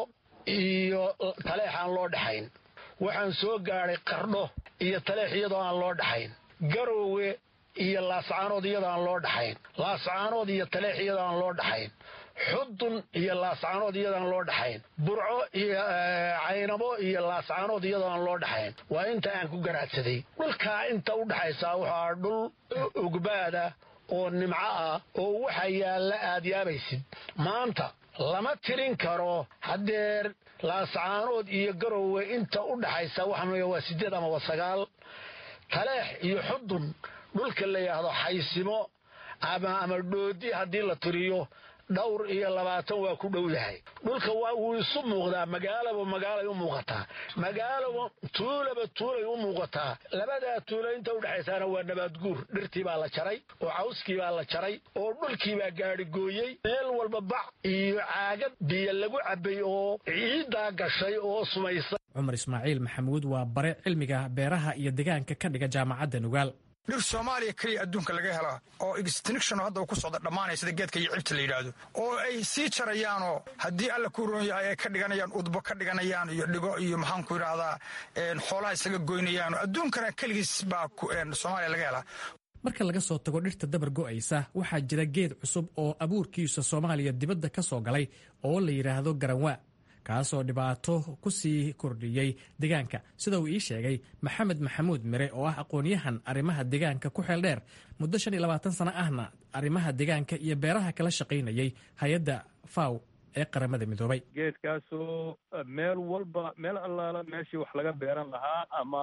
iyo taleex aan loo dhaxayn waxaan soo gaadhay qardho iyo taleex iyadoo aan loo dhaxayn garoowe iyo laascaanood iyadoo aan loo dhaxayn laascaanood iyo taleex iyadoo aan loo dhaxayn xudun iyo laascaanood iyadoo aan loo dhaxayn burco iyo caynabo iyo laascaanood iyadoo aan loo dhaxayn waa inta aan ku garaadsaday dhulkaa inta u dhaxaysaa waxaa dhul ugbaada oo nimco ah oo waxa yaalla aad yaabaysid maanta lama tirin karo haddeer laascaanood iyo garowe inta u dhaxaysa waxaa waa siddeed ama waa sagaal taleex iyo xudun dhulka la yidhaahdo xaysimo ama ama dhoodi haddii la tiriyo dhowr iyo labaatan waa ku dhow yahay dhulka wuu isu muuqdaa magaalaba magaalay u muuqataa magaalaba tuulaba tuulay u muuqataa labadaa tuulo inta udhexaysaana waa nabaadguur dhirtii baa la jaray oo cawskii baa la jaray oo dhulkii baa gaadhi gooyey meel walba bac iyo caagad biyo lagu cabbay oo ciiddaa gashay oo sumaysa cumar ismaaciil maxamuud waa bare cilmiga beeraha iyo deegaanka ka dhiga jaamacadda nugaal dhir soomaaliya keliya adduunka laga hela oo extinction hadda uu ku socda dhammaanaya sida geedka iyo cibta la yidhaahdo oo ay sii jarayaanoo haddii alla ku roon yahay ay ka dhiganayaan udbo ka dhiganayaan iyo dhigo iyo maxaanku yidhaahdaa xoolaha isaga goynayaan adduunkana keligiis baa soomaaliya laga helaa marka laga soo tago dhirta dabar go'aysa waxaa jira geed cusub oo abuurkiisa soomaaliya dibadda ka soo galay oo la yidhaahdo garanwaa kaasoo dhibaato ku sii kordhiyey deegaanka sida uu ii sheegay maxamed maxamuud mire oo ah aqoon-yahan arrimaha deegaanka ku xeel dheer muddo shan iyo labaatan sano ahna arrimaha deegaanka iyo beeraha kala shaqaynayay hay-adda faw ee qaramada midoobay geedkaasoo meel walba meel allaala meeshii wax laga beeran lahaa ama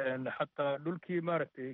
xataa dhulkii maaragtay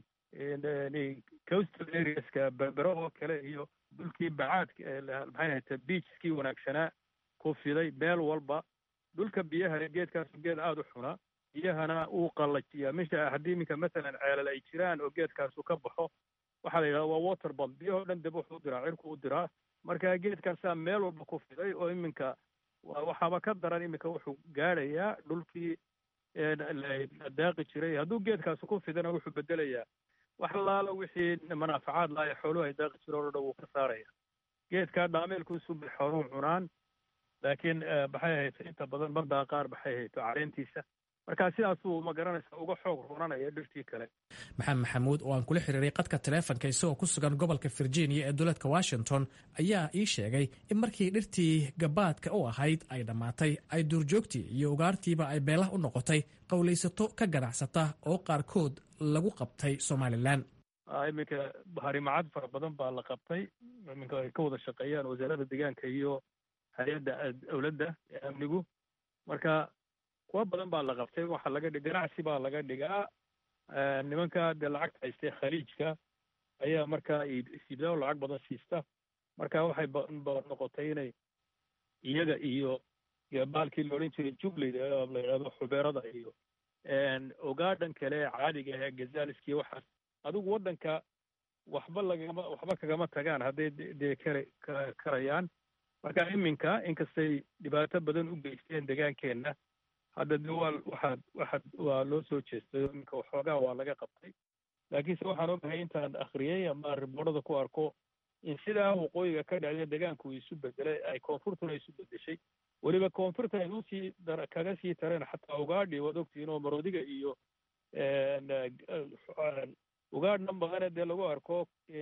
coastal areaska berbero oo kale iyo dhulkii bacaadka maxay ahayta beachkii wanaagsanaa ku fiday meel walba dhulka biyaha geedkaasu geed aada u xuna biyahana uu qallajiyaa mesha haddii iminka masalan ceelal ay jiraan oo geedkaasu ka baxo waxaa la yidhahda waa water bomb biyahoo dhan dib wuxuu u diraa cirku u diraa marka geedkaasaa meel walba ku fiday oo iminka waxaaba ka daran iminka wuxuu gaadhayaa dhulkii la daaqi jiray hadduu geedkaasu ku fidana wuxuu bedelayaa wax laala wixii manaafacaad laaya xooluhu ay daaqi jireen oo dhan wuu ka saaraya geedkaa dhaameelkuusu bay xooluhu cunaan laakiin maxay hayto inta badan mardaa qaar maxay hayto caleentiisa marka sidaasuu ma garanaysa uga xoog runanaya dhirtii kale maxamed maxamuud oo aan kula xiriiray qadka taleefonka isagoo ku sugan gobolka virginia ee dowladka washington ayaa ii sheegay in markii dhirtii gabaadka u ahayd ay dhammaatay ay duurjoogtii iyo ugaartiiba ay beelah u noqotay qowlaysato ka ganacsata oo qaarkood lagu qabtay somalilan iminka harimacad fara badan baa la qabtay iminka ay ka wada shaqeeyaan wasaaradda deegaanka iyo hay-adda dowladda ee amnigu marka kuwa badan baa la qabtay waxaa laga dhig ganacsi baa laga dhigaa nimanka dee lacagta haystay khaliijka ayaa markaa siibdaa oo lacag badan siista marka waxay noqotay inay iyaga iyo baalkii la odhan jiray jubleyda la yidhahdo xubeerada iyo ogaadhan kale caadiga ee gazaaliski waxaas adigu waddanka waxba lagama waxba kagama tagaan hadday dee kara karayaan marka iminka inkastay dhibaato badan u geysteen degaankeenna hadda de waa waxaad waxaad waa loo soo jeestay iminka waxoogaa waa laga qabtay laakiinse waxaan ogahay intaan akhriyey ama riboorada ku arko in sidaa waqooyiga ka dhacday degaanku isu bedelay ay koonfurtuna isu bedeshay weliba koonfurta ay usii kaga sii tareen xataa ugaadhi waad ogtihiin oo maroodiga iyo ugaadh dhan badane dee lagu arko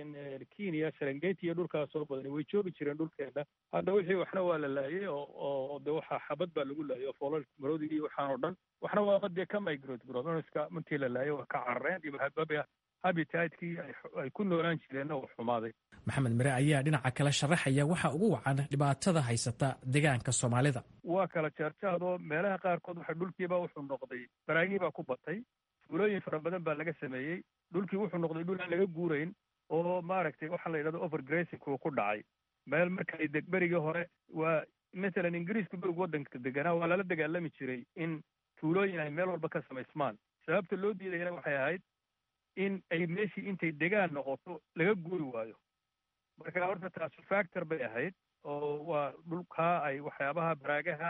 kenya serengeti iyo dhulkaasoo badani way joogi jireen dhulkeena hadda wixii waxna waa la laayay oo de waxaa xabad baa lagu laayay oo foolal maroodigi iyo waxaan oo dhan waxna waaba dee ka migrate brovenska markii la laayay waa ka carareen iyo habitatkii ay ku noolaan jireenna uu xumaaday maxamed mire ayaa dhinaca kale sharaxaya waxa ugu wacan dhibaatada haysata deegaanka soomaalida waa kala jaarjaadoo meelaha qaarkood waxa dhulkiiba wuxuu noqday baraagii baa ku batay fuulooyin fara badan baa laga sameeyey dhulkii wuxuu noqday dhul aan laga guurayn oo maaragtay waxaa la yidhahdo overgracing uu ku dhacay meel markay berigii hore waa masalan ingiriisku berig waddanka deganaa waa lala dagaalami jiray in tuulooyin ay meel walba ka samaysmaan sababta loo diidayana waxay ahayd in ay meeshii intay degaan noqoto laga guuri waayo marka horta taasu factor bay ahayd oo waa dhulkaa ay waxyaabaha baraagaha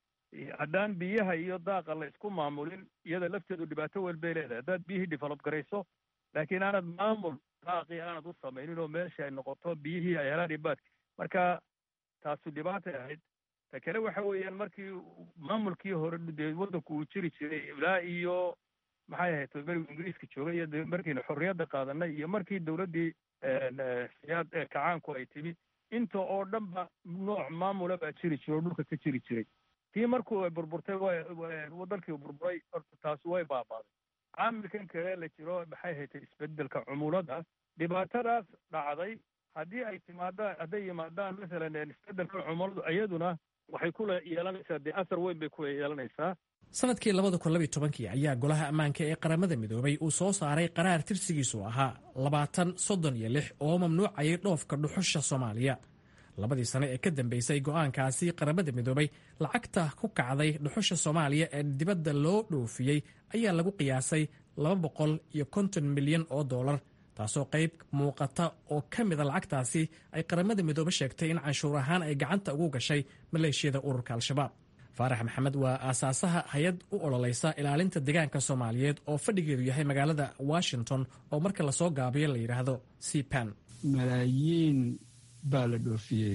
haddaan biyaha iyo daaqa la isku maamulin iyada lafteedu dhibaato weyn bay leedahay haddaad biyihii develop garayso laakiin aanad maamul daaqii aanad u samaynin oo meeshii ay noqoto biyihii ay helaan ibaadki marka taasu dhibaatay ahayd ta kale waxa weeyaan markii maamulkii hore dee waddanku uu jiri jiray ilaa iyo maxay ahayd berigu ingiriiska joogay iyo markiina xorriyadda qaadanay iyo markii dowladdii siyaad kacaanku ay timi inta oo dhan ba nooc maamula baa jiri jira oo dhulka ka jiri jiray tii markuu ay burburtay dalkii burburay horta taasi way baabaaday caamilkan kale la jiro maxay haytay isbedelka cumulada dhibaatadaas dhacday haddii ay timaadaan hadday yimaadaan masalan isbedelka cumuladu iyaduna waxay ku yeelanaysaa dee asar weyn bay ku yeelanaysaa sanadkii labada kun labiy tobankii ayaa golaha ammaanka ee qaramada midoobay uu soo saaray qaraar tirsigiisu ahaa labaatan soddon iyo lix oo mamnuucayay dhoofka dhuxusha soomaaliya labadii sane ee ka dambeysay go'aankaasi qaramada midoobay lacagta ku kacday dhuxusha soomaaliya ee dibadda loo dhoofiyey ayaa lagu qiyaasay laba boqol iyo konton milyan oo dollar taasoo qayb muuqata oo ka mida lacagtaasi ay qaramada midoobe sheegtay in canshuur ahaan ay gacanta ugu gashay maleeshiyada ururka al-shabaab faarax maxamed waa aasaasaha hay-ad u ololaysa ilaalinta deegaanka soomaaliyeed oo fadhigeedu yahay magaalada washington oo marka lasoo gaabiyo la yidhaahdo cpan malaayiin baa la dhoofiyey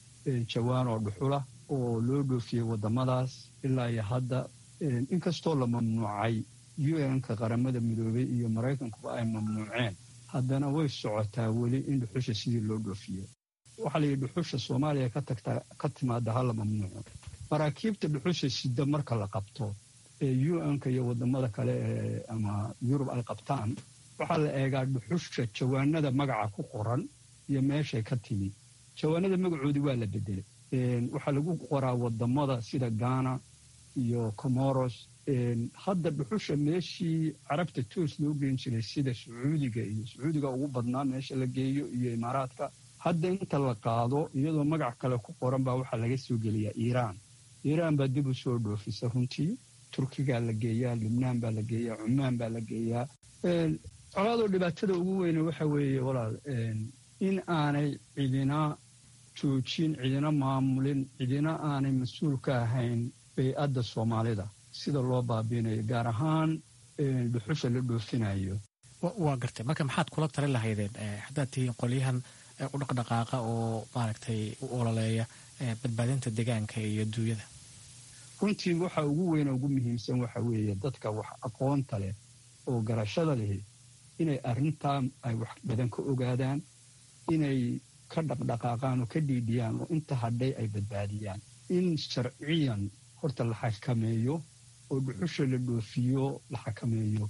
jawaan oo dhuxula oo loo dhoofiyey waddamadaas ilaa iyo hadda inkastoo la mamnuucay u n-ka qaramada midoobey iyo maraykankuba ay mamnuuceen haddana way socotaa weli in dhuxusha sidii loo dhoofiyo waxaa la yidhi dhuxusha soomaaliya ka tagtaa ka timaada hala mamnuuco maraakiibta dhuxusha sida marka la qabto ee u n-ka iyo waddamada kale ee ama yurub ay qabtaan waxaa la eegaa dhuxusha jawaanada magaca ku qoran iyo meeshay ka timi jawaanada magacoodii waa la bedelay waxaa lagu qoraa waddamada sida ghana iyo comoros hadda dhuxusha meeshii carabta toos loo geen jiray sida sacuudiga iyo sacuudiga ugu badnaa meesha la geeyo iyo imaaraadka hadda inta la qaado iyadoo magac kale ku qoran baa waxaa laga soo geliyaa iiraan iiraan baa dib u soo dhoofisa runtii turkigaa la geeyaa lubnaan baa la geeyaa cumaan baa la geeyaa colaadoo dhibaatada ugu weyne waxa weeye walaal in aanay cidina joojin cidina maamulin cidina aanay mas-uul ka ahayn bay-adda soomaalida sida loo baabiinayo gaar ahaan dhuxusha la dhoofinayo waa gartay marka maxaad kula tali lahaydeen haddaad tihiin qolyahan u dhaqdhaqaaqa oo maaragtay u ololeeya badbaadinta deegaanka iyo duunyada runtii waxa ugu weyne ugu muhiimsan waxa weeye dadka wax aqoonta leh oo garashada lehi inay arrintaa ay wax badan ka ogaadaan inay ka dhaqdhaqaaqaan oo ka dhiidhiyaan oo inta hadhay ay badbaadiyaan in sharciyan horta la xakameeyo oo dhuxusha la dhoofiyo la xakameeyo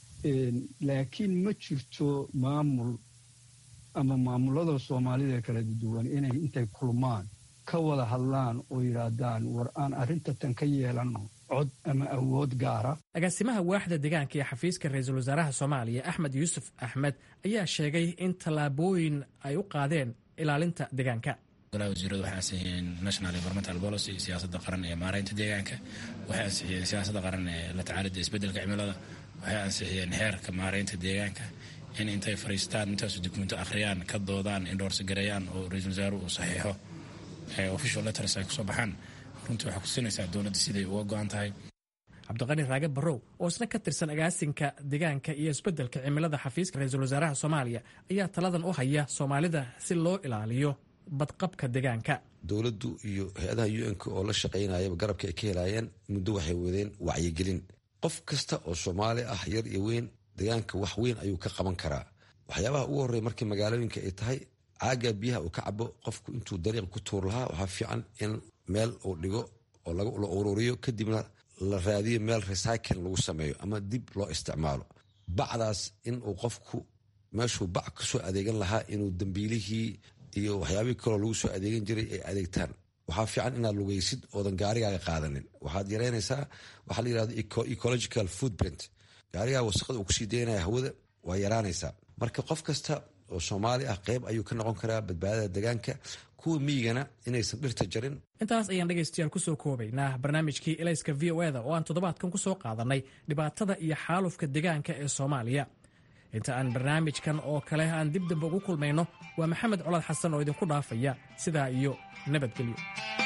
laakiin ma jirto maamul ama maamulada soomaalida kala duwan inay intay kulmaan ka wada hadlaan oo yidhaahdaan war aan arrinta tan ka yeelanno cod ama awood gaara agaasimaha waaxda deegaanka iyo xafiiska ra-iisul wasaaraha soomaaliya axmed yuusuf axmed ayaa sheegay in tallaabooyin ay u qaadeen ilaalinta deegaanka golaha wasiiradu waxay ansixiyeen national environmental policy siyaasadda qaran ee maaraynta deegaanka waxay ansixiyeen siyaasadda qaran ee la tacaalida isbeddelka cimilada waxay ansixiyeen xeerka maaraynta deegaanka in intay fariistaan intaasu dukumento akhriyaan ka doodaan indhoorsi gareeyaan oo ra-iisul wasaaruhu uu saxiixo official letters ay kusoo baxaan runtii waxay kusinaysaa dowladda siday uga go-an tahay cabdiqani raage barrow oo isna ka tirsan agaasinka deegaanka iyo isbeddelka cimilada xafiiska ra-iisul wasaaraha soomaaliya ayaa taladan u haya soomaalida si loo ilaaliyo badqabka deegaanka dowladdu iyo hay-adaha u n k oo la shaqaynayaba garabka ay ka helaayeen muddo waxay wadeen wacyigelin qof kasta oo soomaali ah yar iyo weyn deegaanka wax weyn ayuu ka qaban karaa waxyaabaha ugu horreya markii magaalooyinka ay tahay caaga biyaha uu ka cabo qofku intuu dariiq ku tuur lahaa waxaa fiican in meel uu dhigo oo la ururiyo kadibna la raadiyo meel recycling lagu sameeyo ama dib loo isticmaalo bacdaas inuu qofku meeshuu bac kasoo adeegan lahaa inuu dambiilihii iyo waxyaabihii kaloo lagu soo adeegan jiray ay adeegtaan waxaa fiican inaad lugaysid oodan gaarigaaga qaadanin waxaad yareynaysaa waxaa la yirahdo ecological footprint gaarigaa wasaqada uu kusii daynaya hawada waa yaraanaysaa marka qof kasta oo soomaali ah qeyb ayuu ka noqon karaa badbaadada deegaanka kuwa miyigana inaysan dhirta jarin intaas ayaan dhegaystayaal kusoo koobaynaa barnaamijkii elayska v o eda oo aan toddobaadkan kusoo qaadanay dhibaatada iyo xaalufka deegaanka ee soomaaliya inta aan barnaamijkan oo kale aan dib damba ugu kulmayno waa maxamed colaad xasan oo idinku dhaafaya sidaa iyo nabadgelyo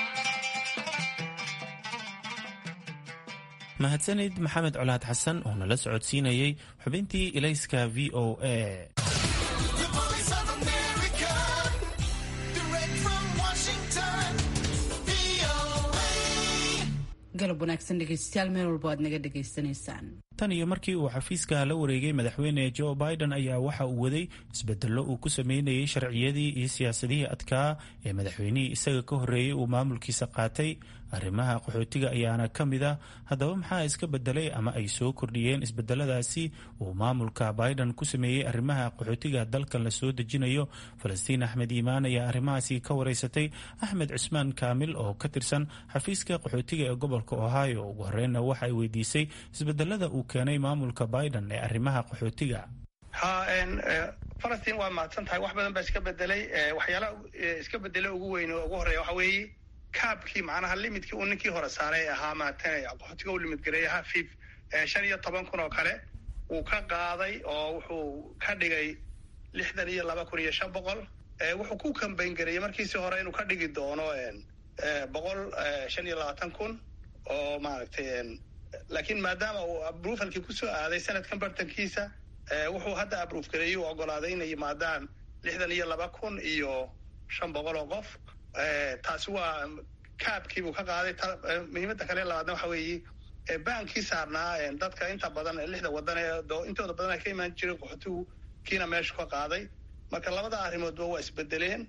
mahadsanid maxamed colaad xasan oo nala socodsiinayey xubintii ilayska v o a galab wanaagsan dhegeystayaal meel walba aad naga dhegaysanaysaan tan iyo markii uu xafiiska la wareegay madaxweyne joe biden ayaa waxa uu waday isbedello uu ku sameynayay sharciyadii iyo siyaasadihii adkaa ee madaxweynihii isaga ka horreeyey uu maamulkiisa qaatay arrimaha qaxootiga ayaana ka mid ah haddaba maxaa iska bedelay ama ay soo kordhiyeen isbedeladaasi uu maamulka biden ku sameeyey arrimaha qaxootiga dalkan la soo dejinayo falastiin axmed iimaan ayaa arrimahaasi ka wareysatay axmed cusmaan kaamil oo ka tirsan xafiiska qaxootiga ee gobolka ohio ugu horreynna waxa ay weydiisay isbedelada uu keenay maamulka biden ee arrimaha qaxootiga ha falastiin waa mahadsan tahay wax badan baa iska bedelay waxyaalaha iska bedela ugu weyn oo ugu horreeya waxa weeye kaabkii macnaha limidkii uu ninkii hore saaray ahaa maatan qaxootiga u limid gareeyaha fif shan iyo toban kun oo kale wuu ka qaaday oo wuxuu ka dhigay lixdan iyo laba kun iyo shan boqol wuxuu ku kambayn gareeyey markiisii hore inuu ka dhigi doono boqol shan iyo labaatan kun oo maaragtay laakiin maadaama uu abrufalkii kusoo aaday sanadkan bartankiisa wuxuu hadda abruf gareeyey uu ogolaaday inay yimaadaan lixdan iyo laba kun iyo shan boqol oo qof taasi waa kaabkiibuu ka qaaday muhiimadda kale labaadna waxa weeye baankii saarnaa dadka inta badan lixda wadan ee intooda badan ay ka imaan jireen qaxootigu kiina meeshu ka qaaday marka labada arrimoodba waa isbedeleen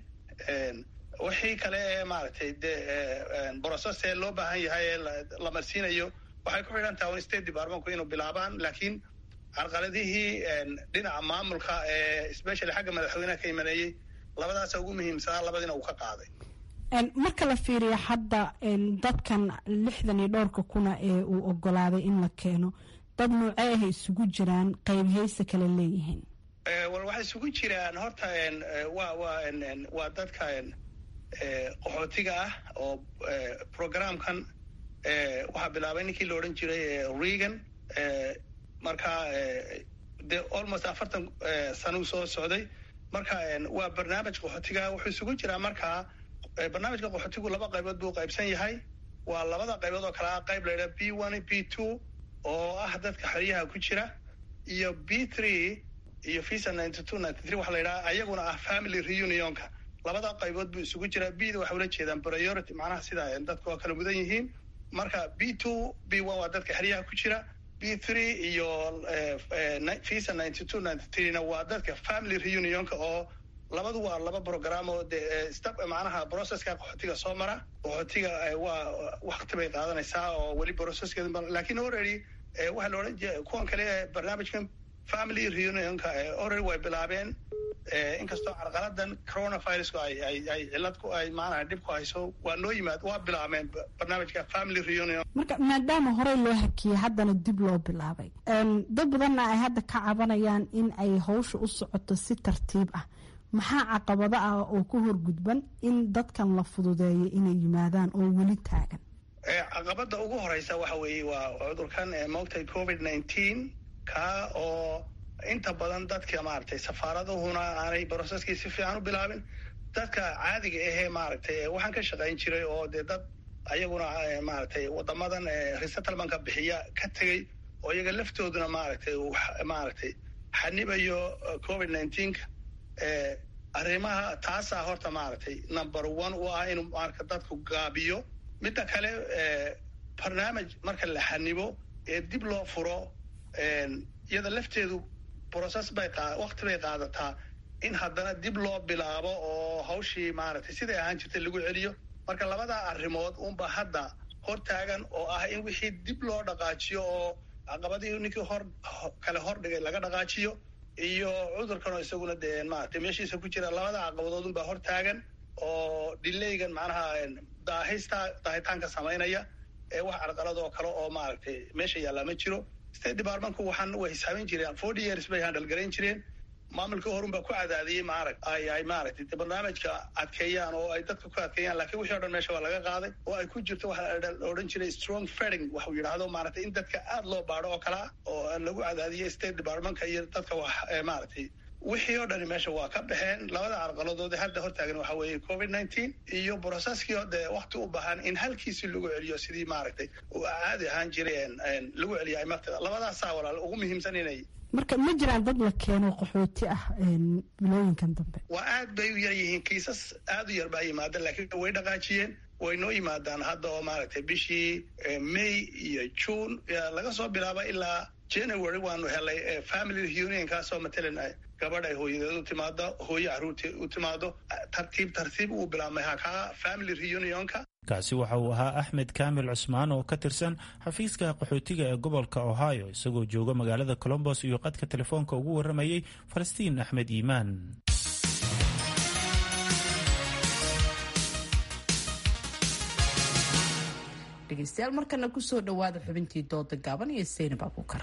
wixii kale ee maaragtay de brocess ee loo baahan yahay ee la marsiinayo waxay ku xidhan tahay state departmentku inuu bilaabaan laakiin carqaladihii dhinaca maamulka ee specially xagga madaxweynaha ka imaneeyey labadaasa ugu muhiimsanaa labadiina uu ka qaaday marka la fiiriyo hadda dadkan lixdan iyo dhowrka kuna ee uu ogolaaday in la keeno dad noocee ahay isugu jiraan qaybhayse kale leeyihiin wal waxay isugu jiraan horta wa wa waa dadka qaxootiga ah oo programkan waxaa bilaabay ninkii la odhan jiray regan marka dee almost afartan sanuu soo socday marka waa barnaamij qaxootiga wuxuu isugu jiraa markaa barnaamijka qaxootigu laba qaybood buu qaybsan yahay waa labada qaybood oo kale ah qayb la yidhaha b one b two oo ah dadka xeryaha ku jira iyo b three iyo visa ninety two ninety three waxa la yidhaha ayaguna ah family reunionka labada qaybood buu isugu jiraa b da waxay ula jeedaan priority macnaha sida dadka oo kala mudan yihiin marka b two b one waa dadka xeryaha ku jira b three iyo visa ninety two ninety three na waa dadka family reunionka oo labadu waa laba program oo de step macnaha processka qaxootiga soo mara qaxootiga waa wakti bay qaadanaysaa oo weli processkeeda lakin already waxaa la odhan jira kuwan kale barnaamijkan family reunionka already way bilaabeen inkastoo carqaladan coronavirusku ay ay ay cilad ku ay maanaha dhib ku hayso waa noo yimaad waa bilaabeen barnaamijka family reunion marka maadaama horey loo hakiyey haddana dib loo bilaabay dad badanna ay hadda ka cabanayaan in ay hawsha u socoto si tartiib ah maxaa caqabado ah oo ku horgudban in dadkan la fududeeyo inay yimaadaan oo weli taagan caqabada ugu horeysa waxa weeye waa cudurkan moogtay covid nineteen ka oo inta badan dadka maaragtay safaaradahuna aanay broceskii si fiican u bilaabin dadka caadiga ahee maaragtay waxaan ka shaqayn jiray oo dee dad ayaguna maaragtay wadamadan resettlementka bixiya ka tegey oo iyaga laftooduna maaragtay maaragtay xanibayo covid nineteenka arrimaha taasaa horta maaragtay number one u ah inuu marka dadku gaabiyo midda kale barnaamij marka la xanibo ee dib loo furo iyada lafteedu process bay wakti bay qaadataa in haddana dib loo bilaabo oo hawshii maaragtay siday ahaan jirtay lagu celiyo marka labadaa arrimood unba hadda hor taagan oo ah in wixii dib loo dhaqaajiyo oo caqabadii ninkii hor kale hor dhigay laga dhaqaajiyo iyo cudurkanoo isaguna dee maaragtay meeshiisa ku jira labada caqabadood unbaa hor taagan oo dilaygan macnaha daahista daahitaanka samaynaya ee wax carqalad oo kale oo maaragtay meesha yaallaa ma jiro state departmentku waxaan way hisaabin jireen forty years bay handal garayn jireen maamulka horun baa ku cadaadiyey maarag ay ay maaragtay de barnaamijka adkeeyaan oo ay dadka ku adkeeyaan lakiin wixii o dhan meesha waa laga qaaday oo ay ku jirto waxa la odhan jiray strong feding waxuu yidhaahdo maaragtay in dadka aad loo baadho oo kalea oo lagu cadaadiyey state departmentka iyo dadka wax maaragtay wixii oo dhani meesha waa ka baxeen labada carqaladood ee hadda hortaagan waxa weeye covid nineteen iyo brocesskii oo dee wakti u baahan in halkiisi lagu celiyo sidii maaragtay uu caadi ahaan jiray lagu celiyo ay marta labadaasaa walaal ugu muhiimsan inay marka ma jiraan dad la keeno qaxooti ah bilooyinkan dambe waa aad bay u yar yihiin kiisas aad u yar baa yimaada laakiin way dhaqaajiyeen way noo yimaadaan hadda oo maaragtay bishii may iyo june laga soo bilaaba ilaa january waanu helay family reunionkaasoo matalan gabadh ay hooyadeed u timaado hooyo caruurteed u timaado tartiib tartiib uu bilaabmay hakaa family reunionka kaasi waxa uu ahaa axmed kaamil cusmaan oo ka tirsan xafiiska qaxootiga ee gobolka ohio isagoo jooga magaalada colombos iyo qadka telefoonka ugu warramayey falastiin axmed iimaan dhegeystayaal markana kusoo dhowaada xubintii dooda gaaban iyo seynab abuukar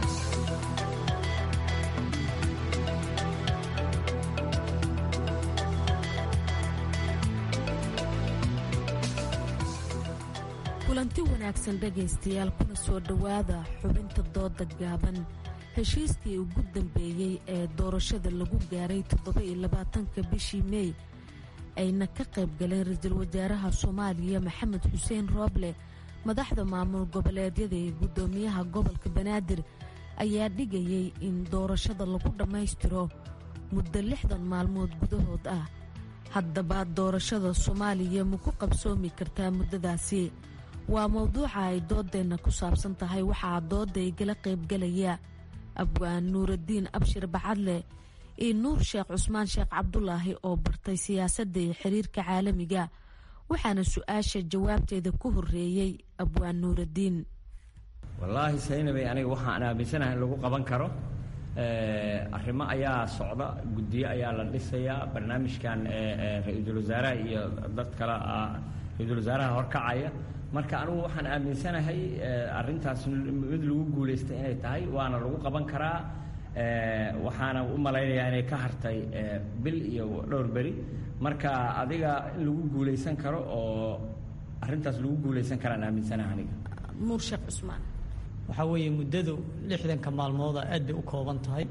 kulanti wanaagsan dhegaystayaal kuna soo dhowaada xubinta dooda gaaban heshiiskii ugu dambeeyey ee doorashada lagu gaaray toddoba-iyo labaatanka bishii meey ayna ka qayb galeen ra-iisul wasaaraha soomaaliya maxamed xuseen rooble madaxda maamul goboleedyada ee guddoomiyaha gobolka banaadir ayaa dhigayay in doorashada lagu dhammaystiro muddo lixdan maalmood gudahood ah haddaba doorashada soomaaliya ma ku qabsoomi kartaa muddadaasi waa mowduuca ay doodeenna ku saabsan tahay waxaa dooda igala qaybgalaya abwaan nuuraddiin abshir bacadle iyo nuur sheekh cusmaan sheekh cabdulaahi oo bartay siyaasadda iyo xiriirka caalamiga waxaana su-aasha jawaabteeda ku horeeyey abwaan nuuraddiin wallaahi saynabay aniga waxaan aaminsanahay in lagu qaban karo arrimo ayaa socda guddiyo ayaa la dhisayaa barnaamijkan ra-iisul wasaaraha iyo dad kale ra-iisul wasaaraha horkacaya marka anigu waxaan aaminsanahay arintaas mid lagu guulaystay inay tahay waana lagu qaban karaa waxaana u malaynayaa inay ka hartay bil iyo dhowr beri marka adiga in lagu guulaysan karo oo arrintaas lagu guulaysan karaan aaminsana aniga nuur sheekh cusmaan waxaa weeye muddadu lixdanka maalmooda aad bay u kooban tahay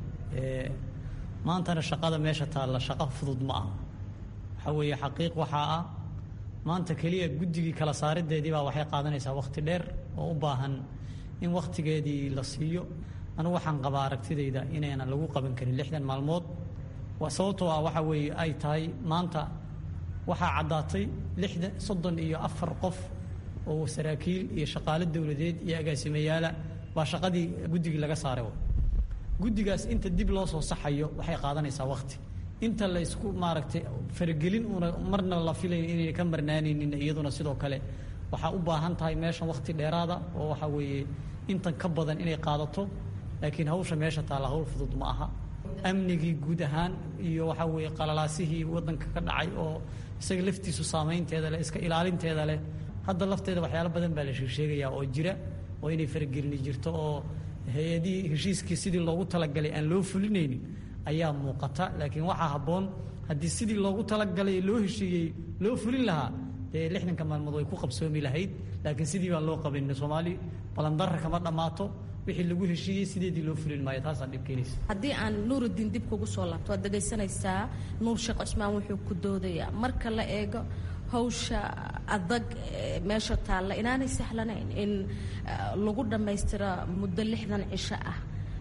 maantana shaqada meesha taalla shaqo fudud ma aha waxaa weeye xaqiiq waxaa ah maanta keliya guddigii kala saarideedii baa waxay qaadanaysaa wakhti dheer oo u baahan in wakhtigeedii la siiyo anigu waxaan qabaa aragtidayda inaynan lagu qaban karin lixdan maalmood sababtoo ah waxa weeye ay tahay maanta waxaa caddaatay lixdan soddon iyo afar qof oo saraakiil iyo shaqaale dowladeed iyo agaasimayaala baa shaqadii guddigii laga saaray guddigaas inta dib loo soo saxayo waxay qaadanaysaa wakhti inta la isku maaragtay faragelin una marna la filayn inayna ka marnaanaynin iyaduna sidoo kale waxaa u baahan tahay meeshan wakhti dheeraada oo waxa weeye intan ka badan inay qaadato laakiin hawsha meesha taalla hawl fudud ma aha amnigii guud ahaan iyo waxaa weeye qalalaasihii waddanka ka dhacay oo isaga laftiisu saamaynteeda leh iska ilaalinteeda leh hadda lafteeda waxyaalo badan baa la sheegsheegayaa oo jira oo inay faragelini jirto oo hay-adihii heshiiskii sidii loogu talagalay aan loo fulinaynin ayaa muuqata laakiin waxaa habboon haddii sidii loogu talagalay loo heshiiyey loo fulin lahaa dee lixdanka maalmood way ku qabsoomi lahayd laakiin sidii baan loo qaban soomaali balandarra kama dhammaato wixii lagu heshiiyey sideedii loo fulin maayo taasaa dhib keenaysa haddii aan nuurudiin dib kugu soo laabto waad dhegaysanaysaa nuur sheekh cusmaan wuxuu ku doodayaa marka la eego hawsha adag meesha taalla inaanay sahlanayn in lagu dhammaystiro muddo lixdan cisho ah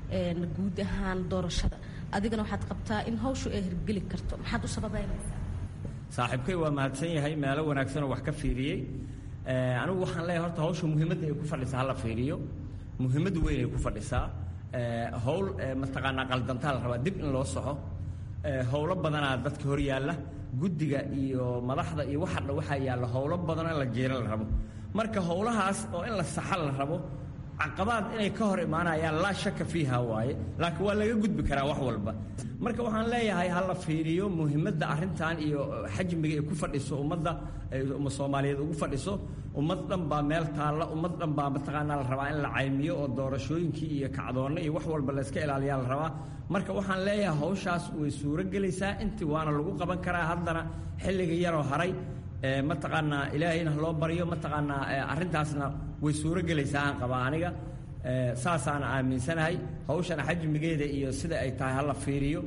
guud ahaan doorashada adigana waxaad qabtaa in hawshu ay hirgeli karto maxaad u sababaynaysaa saaxiibkay waa mahadsan yahay meelo wanaagsanoo wax ka fiiriyey anigu waxaan leeyahay horta hawsha muhiimadda ay ku fadhisaa hala fiiriyo muhiimad weyn ay ku fadhisaa howl mataqaanaa qaldantaa la rabaa dib in loo soco howlo badanaa dadka hor yaalla guddiga iyo madaxda iyo waxa dhan waxaa yaalla howlo badan in la jeera la rabo marka howlahaas oo in la saxa la rabo caqabaad inay ka hor imaanayaan laa shaka fiiha waaye laakiin waa laga gudbi karaa wax walba marka waxaan leeyahay ha la fiiriyo muhiimadda arrintan iyo xajmiga ay ku fadhiso ummadda umma soomaaliyeed ugu fadhiso ummad dhan baa meel taalla ummad dhan baa mataqaanaa la rabaa in la caymiyo oo doorashooyinkii iyo kacdoonna iyo wax walba la iska ilaaliyaa la rabaa marka waxaan leeyahay hawshaas way suuro gelaysaa intii waana lagu qaban karaa haddana xilliga yaroo haray mataqaanaa ilaahayna loo baryo mataqaanaa arrintaasna way suuro gelaysaa aan qabaa aniga saasaan aaminsanahay hawshana xajmigeeda iyo sida ay tahay hala fiiriyo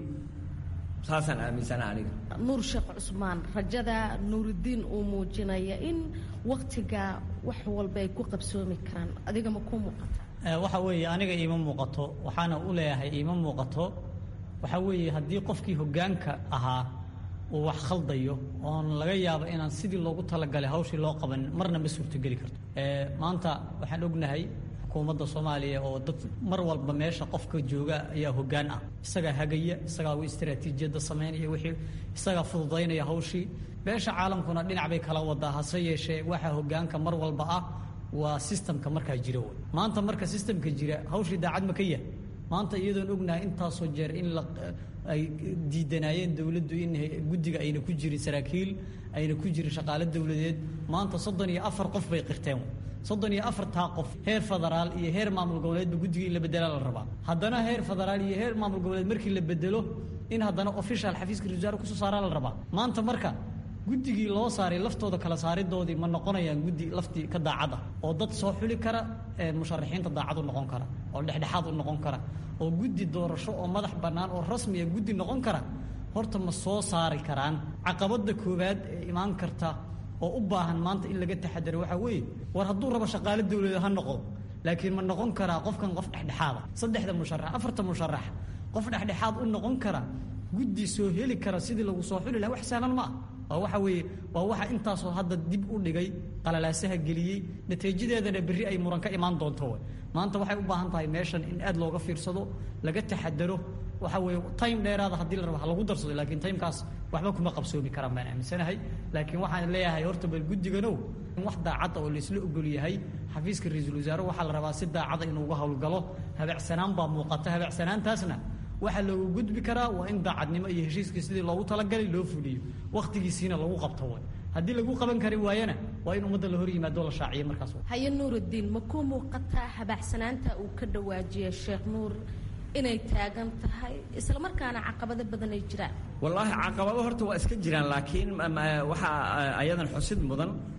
saasaan aaminsanahay aniga nuur sheekh cusmaan rajada nuurudiin uu muujinaya in waktiga wax walba ay ku qabsoomi karaan adiga ma ku muuqata waxa weeye aniga iima muuqato waxaana u leeyahay iima muuqato waxa weeye haddii qofkii hoggaanka ahaa uu wax khaldayo oon laga yaabo inaan sidii loogu talagalay hawshii loo qaban marna ma suurtogeli karto maanta waxaan ognahay xukuumadda soomaaliya oo dad mar walba meesha qofka jooga ayaa hoggaan ah isagaa hagaya isagaa u istaraatiijiyadda samaynaya wixii isagaa fududaynaya hawshii beesha caalamkuna dhinac bay kala wadaa hase yeeshee waxaa hoggaanka mar walba ah waa sistamka markaa jira wey maanta marka sistamka jira hawshii daacad ma ka yahay maanta iyadoon ognahay intaasoo jeer in la ay diidanaayeen dowladdu in guddiga ayna ku jirin saraakiil ayna ku jirin shaqaale dowladeed maanta soddon iyo afar qof bay qirteen soddon iyo afartaa qof heer federaal iyo heer maamul goboleedba guddiga in la bedela la rabaa haddana heer federaal iyo heer maamul goboleed markii la bedelo in haddana official xafiiska ra wasaare kusoo saaraa la rabaa maanta marka guddigii loo saaray laftooda kala saaridoodii ma noqonayaan guddi laftii ka daacad ah oo dad soo xuli kara musharaxiinta daacad u noqon kara oo dhexdhexaad u noqon kara oo guddi doorasho oo madax bannaan oo rasmiya guddi noqon kara horta ma soo saari karaan caqabadda koowaad ee imaan karta oo u baahan maanta in laga taxadaro waxaa weeye war hadduu rabo shaqaale dowladeed ha noqo laakiin ma noqon karaa qofkan qof dhexdhexaada saddexda musharax afarta musharax qof dhexdhexaad u noqon kara guddi soo heli kara sidii lagu soo xuli laha wax sahlan ma ah waa waxa weeye waa waxa intaasoo hadda dib u dhigay qalalaasaha geliyey natiijadeedana berri ay muran ka imaan doonto way maanta waxay u baahan tahay meeshan in aad looga fiirsado laga taxadaro waxa weeye time dheeraada haddii la rabo ha lagu darsado laakiin timekaas waxba kuma qabsoomi karaan baan aaminsanahay laakiin waxaan leeyahay horta bal guddiganow in wax daacadda oo laisla ogol yahay xafiiska ra-iisul wasaare waxaa la rabaa si daacada inuu uga howlgalo habeecsanaan baa muuqata habeecsanaantaasna waxaa loogu gudbi karaa waa in daacadnimo iyo heshiiskii sidii loogu talagalay loo fuliyo wakhtigiisiina lagu qabto way haddii lagu qaban kari waayana waa in ummadda la hor yimaado la shaaciyo markaas haye nuurudiin ma ku muuqataa habaacsanaanta uu ka dhawaajiyay sheekh nuur inay taagan tahay isla markaana caqabado badan ay jiraan wallaahi caqabado horta waa iska jiraan laakiin waxaa ayadan xusid mudan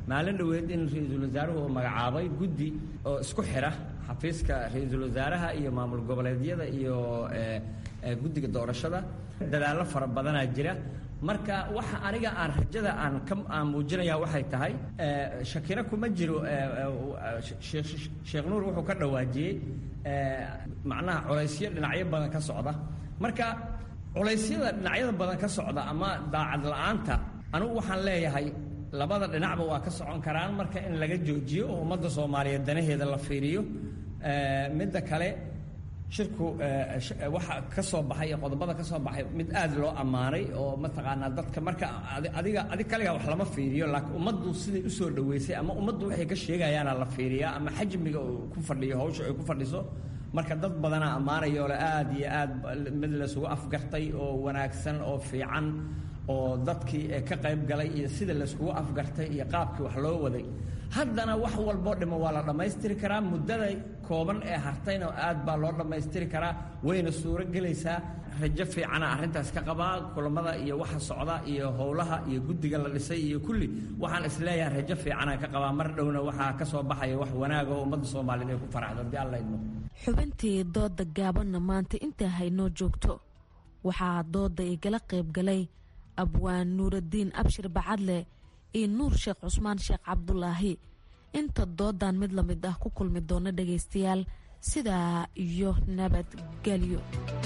maalin dhoweed in ra-iisul wasaaruhu uu magacaabay guddi oo isku xidha xafiiska ra-iisul wasaaraha iyo maamul goboleedyada iyo guddiga doorashada dadaallo fara badanaa jira marka waxa aniga aan rajada aan ka aan muujinaya waxay tahay shakiro kuma jiro sheekh nuur wuxuu ka dhawaajiyey macnaha culaysyo dhinacyo badan ka socda marka culaysyada dhinacyada badan ka socda ama daacad la-aanta anigu waxaan leeyahay labada dhinacba waa ka socon karaan marka in laga joojiyo oo ummadda soomaaliyeed danaheeda la fiiriyo midda kale shirku waxa ka soo baxay ee qodobada ka soo baxay mid aad loo ammaanay oo mataqaanaa dadka marka adiga adig kaliga wax lama fiiriyo laakiin ummaddu siday u soo dhoweysay ama ummaddu waxay ka sheegayaana la fiiriyaa ama xajmiga uu ku fadhiyo hawsha ay ku fadhiso marka dad badanaa ammaanayoo le aad iyo aad mid laysugu afgartay oo wanaagsan oo fiican oo dadkii ka qayb galay iyo sida layskugu afgartay iyo qaabkii wax loo waday haddana wax walboo dhimo waa la dhammaystiri karaa muddada kooban ee hartayna aad baa loo dhammaystiri karaa wayna suuro gelaysaa rajo fiicana arrintaas ka qabaa kulamada iyo waxa socda iyo howlaha iyo guddiga la dhisay iyo kulli waxaan isleeyahay rajo fiicana ka qabaa mar dhowna waxaa ka soo baxaya wax wanaag oo ummadda soomaaliyeed ay ku faraxdo haddii alla idmo xubintii dooda gaabanna maanta intaa haynoo joogto waxaa dooda igala qayb galay abwaan nuuraddiin abshir bacadle iyo nuur sheekh cusmaan sheekh cabdulaahi inta doodan mid lamid ah ku kulmi doona dhagaystayaal sidaa iyo nabadgelyo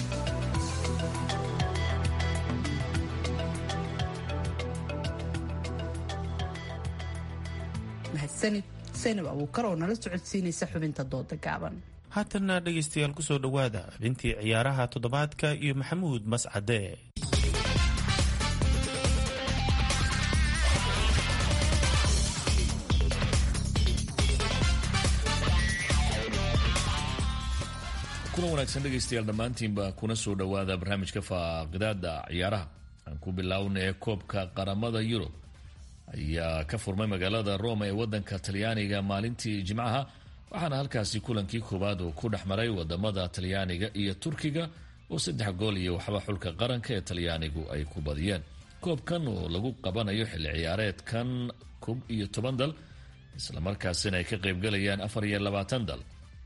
mahadsanid saynab abuukar oo nala socodsiinaysa xubinta dooda gaaban haatanna dhegaystayaal kusoo dhowaada xubintii ciyaaraha toddobaadka iyo maxamuud mascade kulan wanaagsan dhegaystayaal dhammaantiinba kuna soo dhowaada barnaamijka faaqidaada ciyaaraha aan ku biloawna ee koobka qaramada yurub ayaa ka furmay magaalada roma ee wadanka talyaaniga maalintii jimcaha waxaana halkaasi kulankii koowaad uu ku dhex maray wadamada talyaaniga iyo turkiga oo saddex gool iyo waxba xulka qaranka ee talyaanigu ay ku badiyeen koobkan oo lagu qabanayo xilli ciyaareedkan koob iyo toban dal islamarkaasina ay ka qaybgalayaan afar iyo labaatan dal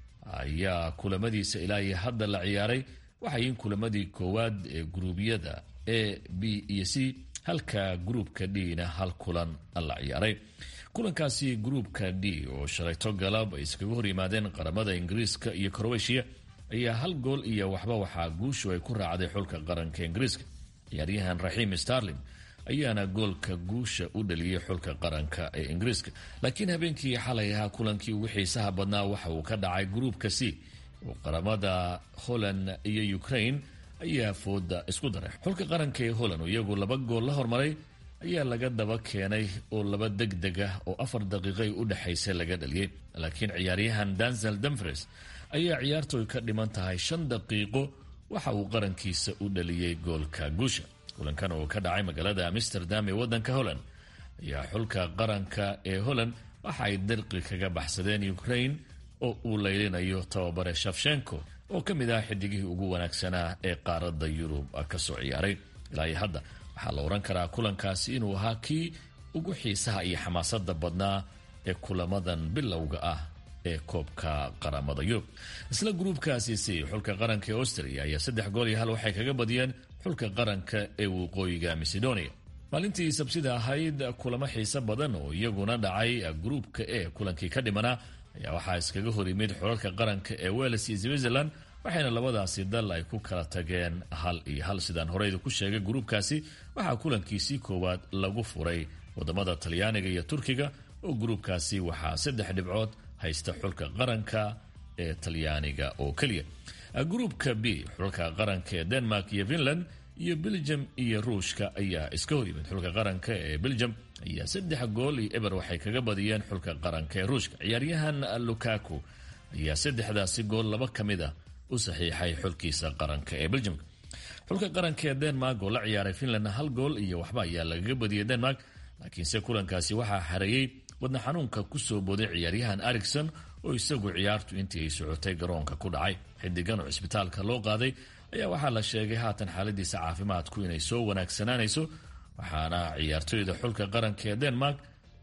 ayaa kulamadiisa ilaa iyo hadda la ciyaaray waxayin kulamadii koowaad ee guruubyada a b iyo c halka gruubka d-na hal kulan la ciyaaray kulankaasi gruubka d oo shalayto galab ay iskaga hor yimaadeen qaramada ingiriiska iyo crowetiya ayaa hal gool iyo waxba waxaa guushu ay ku raacday xulka qaranka ingiriiska ciyaaryahan raxiim starling ayaana goolka guusha u dhaliyey xulka qaranka ee ingiriiska laakiin habeenkii xalay ahaa kulankii ugu xiisaha badnaa waxa uu ka dhacay gruubka c oo qaramada holland iyo ukraine ayaa fooda isku daray xulka qaranka ee holland oo iyagu laba gool la hormaray ayaa laga daba keenay oo laba deg deg ah oo afar daqiiqay u dhexaysa laga dhaliyey laakiin ciyaaryahan dansel dumfres ayaa ciyaartooy ka dhiman tahay shan daqiiqo waxa uu qarankiisa u dhaliyey goolka guusha kulankan oo ka dhacay magaalada amsterdam ee wadanka holland ayaa xulka qaranka ee holland waxa ay dalqi kaga baxsadeen ukraine oo uu leylinayo tababare shafshenko oo ka mid ah xidigihii ugu wanaagsanaa ee qaaradda yurub kasoo ciyaaray ilaa iyo hadda waxaa la odhan karaa kulankaasi inuu ahaa kii ugu xiisaha iyo xamaasada badnaa ee kulamadan bilowga ah ee koobka qaramada yurub isla gruubkaasi si xulka qaranka ee austria ayaa saddex gool iyo hal waxay kaga badiyeen xulka qaranka ee waqooyiga macedonia maalintii sabsida ahayd kulamo xiise badan oo iyaguna dhacay gruubka e kulankii ka dhimanaa ayaa waxaa iskaga hor yimid xulalka qaranka ee wales iyo switzerland waxayna labadaasi dal ay ku kala tageen hal iyo hal sidaan horeyda ku sheegay gruubkaasi waxaa kulankiisii koowaad lagu furay wadamada talyaaniga iyo turkiga oo gruubkaasi waxaa saddex dhibcood haysta xulka qaranka ee talyaaniga oo keliya gruubka b xulka qaranka ee denmark iyo finland iyo belgium iyo ruushka ayaa iska hor yimid xulka qaranka ee belgium ayaa saddex gool iyo eber waxay kaga badiyeen xulka qaranka ee ruushka ciyaaryahan lukaku ayaa saddexdaasi gool laba ka mid ah u saxiixay xulkiisa qaranka ee belgium xulka qaranka ee denmark oo la ciyaaray finland hal gool iyo waxba ayaa lagaga badiyay denmark laakiinse kulankaasi waxaa xareeyey wadna xanuunka kusoo booday ciyaaryahan ericson oo isagu ciyaartu intii ay socotay garoonka ku dhacay xidigan oo cisbitaalka loo qaaday ayaa waxaa la sheegay haatan xaaladiisa caafimaadku inay soo wanaagsanaanayso waxaana ciyaartoyda xulka qaranka ee denmark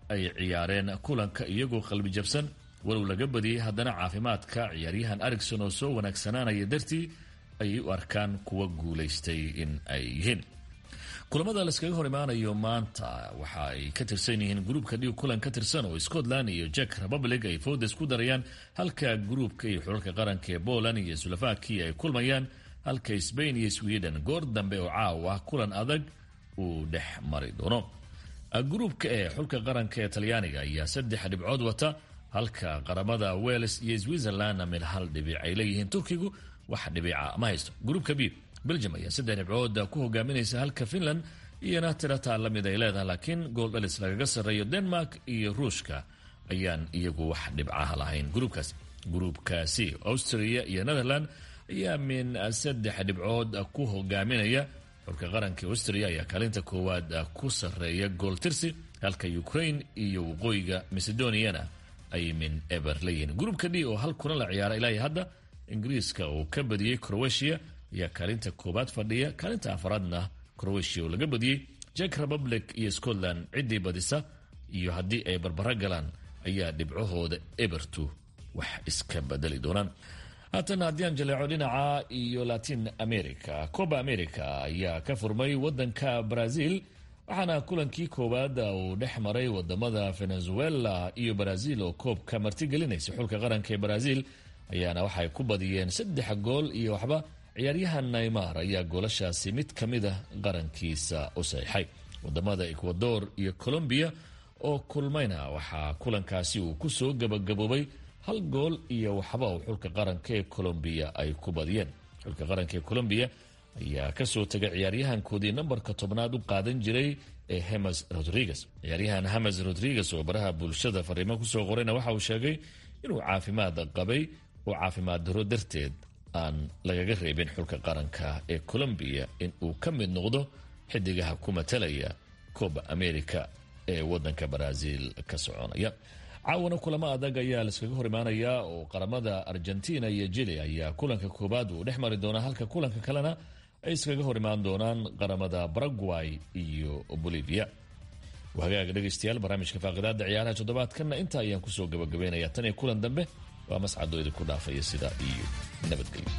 ay ciyaareen kulanka iyagoo qalbi jabsan walow laga badiyey haddana caafimaadka ciyaaryahan arigson oo soo wanaagsanaanaya dartii ayay u arkaan kuwa guulaystay in ay yihiin kulamada layskaga hor imaanayo maanta waxa ay ka tirsan yihiin gruubka dhiig kulan ka tirsan oo scotland iyo jack republic ay foodes ku darayaan halka gruubka iyo xulalka qaranka ee poland iyo slovakia ay kulmayaan halka sbain iyo sweden goor dambe oo caawa kulan adag uu dhex mari doono gruubka ee xulka qaranka ee talyaaniga ayaa saddex dhibcood wata halka qaramada wales iyo switzerlandna mid hal dhibic ay leeyihiin turkigu wax dhibica ma haysto gruubka b belgium ayaa saddex dhibcood ku hogaaminaysa halka finland iyona tirataa la mid ay leedahay laakiin gool dhalis lagaga sarreeyo denmark iyo ruushka ayaan iyagu wax dhibcaha lahayn gruubkaas gruubkaasi austria iyo netherland ayaa min saddex dhibcood ku hogaaminaya xulka qaranka austria ayaa kaalinta koowaad ku sarreeya gool tirsi halka ukraine iyo waqooyiga macedoniana ay min eber leeyihiin gruubka d oo hal kulan la ciyaara ilaa hadda ingiriiska uu ka badiyey croatia ayaa kaalinta koowaad fadhiya kaalinta afaraadna croatia oo laga badiyey jack republic iyo scotland ciddii badisa iyo haddii ay barbaro galaan ayaa dhibcahooda ebertu wax iska bedeli doonaan haatan haddii aan jaleeco dhinaca iyo latin america coba america ayaa ka furmay wadanka brazil waxaana kulankii koowaad uu dhex maray wadamada venezuela iyo brazil oo koobka martigelinaysa xulka qaranka ee brazil ayaana waxay ku badiyeen saddex gool iyo waxba ciyaaryahan naymar ayaa goolashaasi mid ka mid a qarankiisa u saxiixay wadamada ecuador iyo colombia oo kulmayna waxaa kulankaasi uu kusoo gabagaboobay hal gool iyo waxba uu xulka qaranka ee colombiya ay ku badiyeen xulka qaranka ee colombiya ayaa kasoo tegay ciyaaryahankoodii nambarka tobnaad u qaadan jiray ee hemes rodriguez ciyaaryahan hemes rodriguez oo baraha bulshada fariimo kusoo qorayna waxa uu sheegay inuu caafimaad qabay oo caafimaad daro darteed aan lagaga reebin xulka qaranka ee colombiya in uu ka mid noqdo xidigaha ku matalaya coba america ee wadanka brazil ka soconaya caawana kulamo adag ayaa laiskaga hor imaanayaa oo qaramada argentina iyo jili ayaa kulanka koowaad uu dhex mari doonaa halka kulanka kalena ay iskaga hor imaan doonaan qaramada paraguay iyo bolivia hagaaga dhegaystayaal barnaamijka faaqidaada ciyaaraha toddobaadkanna intaa ayaan kusoo gabagabeynaya tan iyo kulan dambe waa mascadoo idinku dhaafaya sidaa iyo nabadgelyo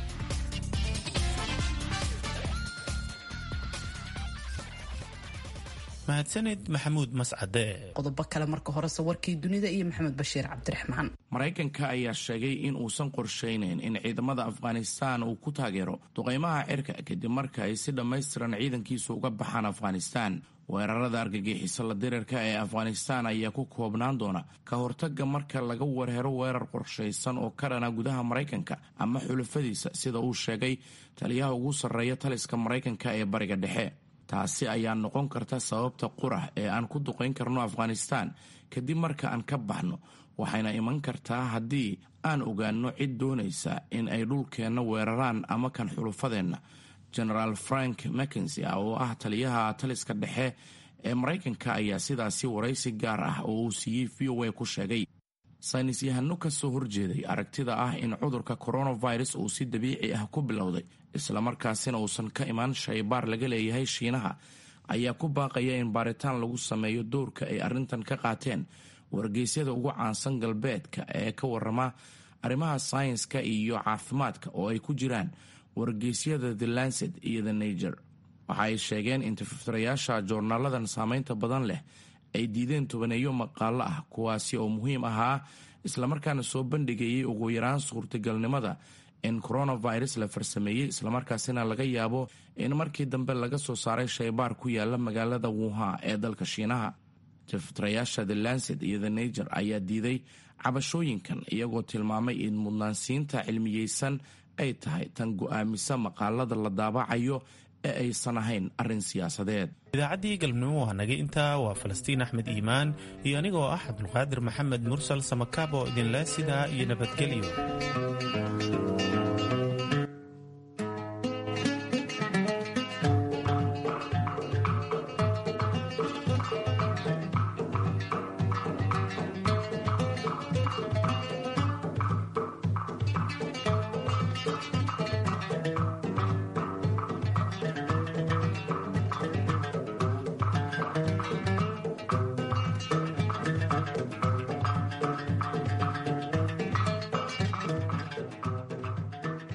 mahadsaned maxamuud mascade qodobo kale marka horese warkii dunida iyo maxamed bashiir cabdiraxmaan maraykanka ayaa sheegay in uusan qorshaynayn in ciidamada afghanistaan uu ku taageero duqaymaha cirka kadib marka ay si dhammaystiran ciidankiisu uga baxaan afghanistaan weerarada argagixiso la dirirka ee afghanistaan ayaa ku koobnaan doona ka hortaga marka laga warhero weerar qorshaysan oo ka dhana gudaha maraykanka ama xulafadiisa sida uu sheegay taliyaha ugu sarreeya taliska maraykanka ee bariga dhexe taasi ayaa noqon karta sababta qurah ee aan ku duqayn karno afghanistaan kadib marka aan ka baxno waxayna iman kartaa haddii aan ogaanno cid doonaysa in ay dhulkeenna weeraraan ama kan xulufadeenna genaraal frank mackensi oo ah taliyaha taliska dhexe ee maraykanka ayaa sidaasi waraysi gaar ah oo uu siiyey v o a ku sheegay saynis yahano ka soo horjeeday aragtida ah in cudurka coronavirus uu si dabiici ah ku bilowday islamarkaasina uusan ka imaan shaybaar laga leeyahay shiinaha ayaa ku baaqaya in baaritaan lagu sameeyo dowrka ay arrintan ka qaateen wargeysyada ugu caansan galbeedka ee ka warama arrimaha saynska iyo caafimaadka oo ay ku jiraan wargeysyada the lancet iyo the nager waxa ay sheegeen in tifirayaasha joornaaladan saameynta badan leh ay diideen tobaneeyo maqaalo ah kuwaasi oo muhiim ahaa islamarkaana soo bandhigayay ugu yaraan suurtagalnimada in coronavirus la farsameeyey islamarkaasina laga yaabo in markii dambe laga soo saaray shaybaar ku yaala magaalada wuha ee dalka shiinaha tifitirayaasha the lancet iyo the nager ayaa diiday cabashooyinkan iyagoo tilmaamay in mudnaansiinta cilmiyeysan ay tahay tan go-aamisa maqaalada la daabacayo ee aysan ahayn arrin siyaasadeed idaacaddii galabnimo waa nagay intaa waa falastiin axmed iimaan iyo anigoo ah cabdulqaadir maxamed mursal samakaab oo idinle sidaa iyo nabadgelyo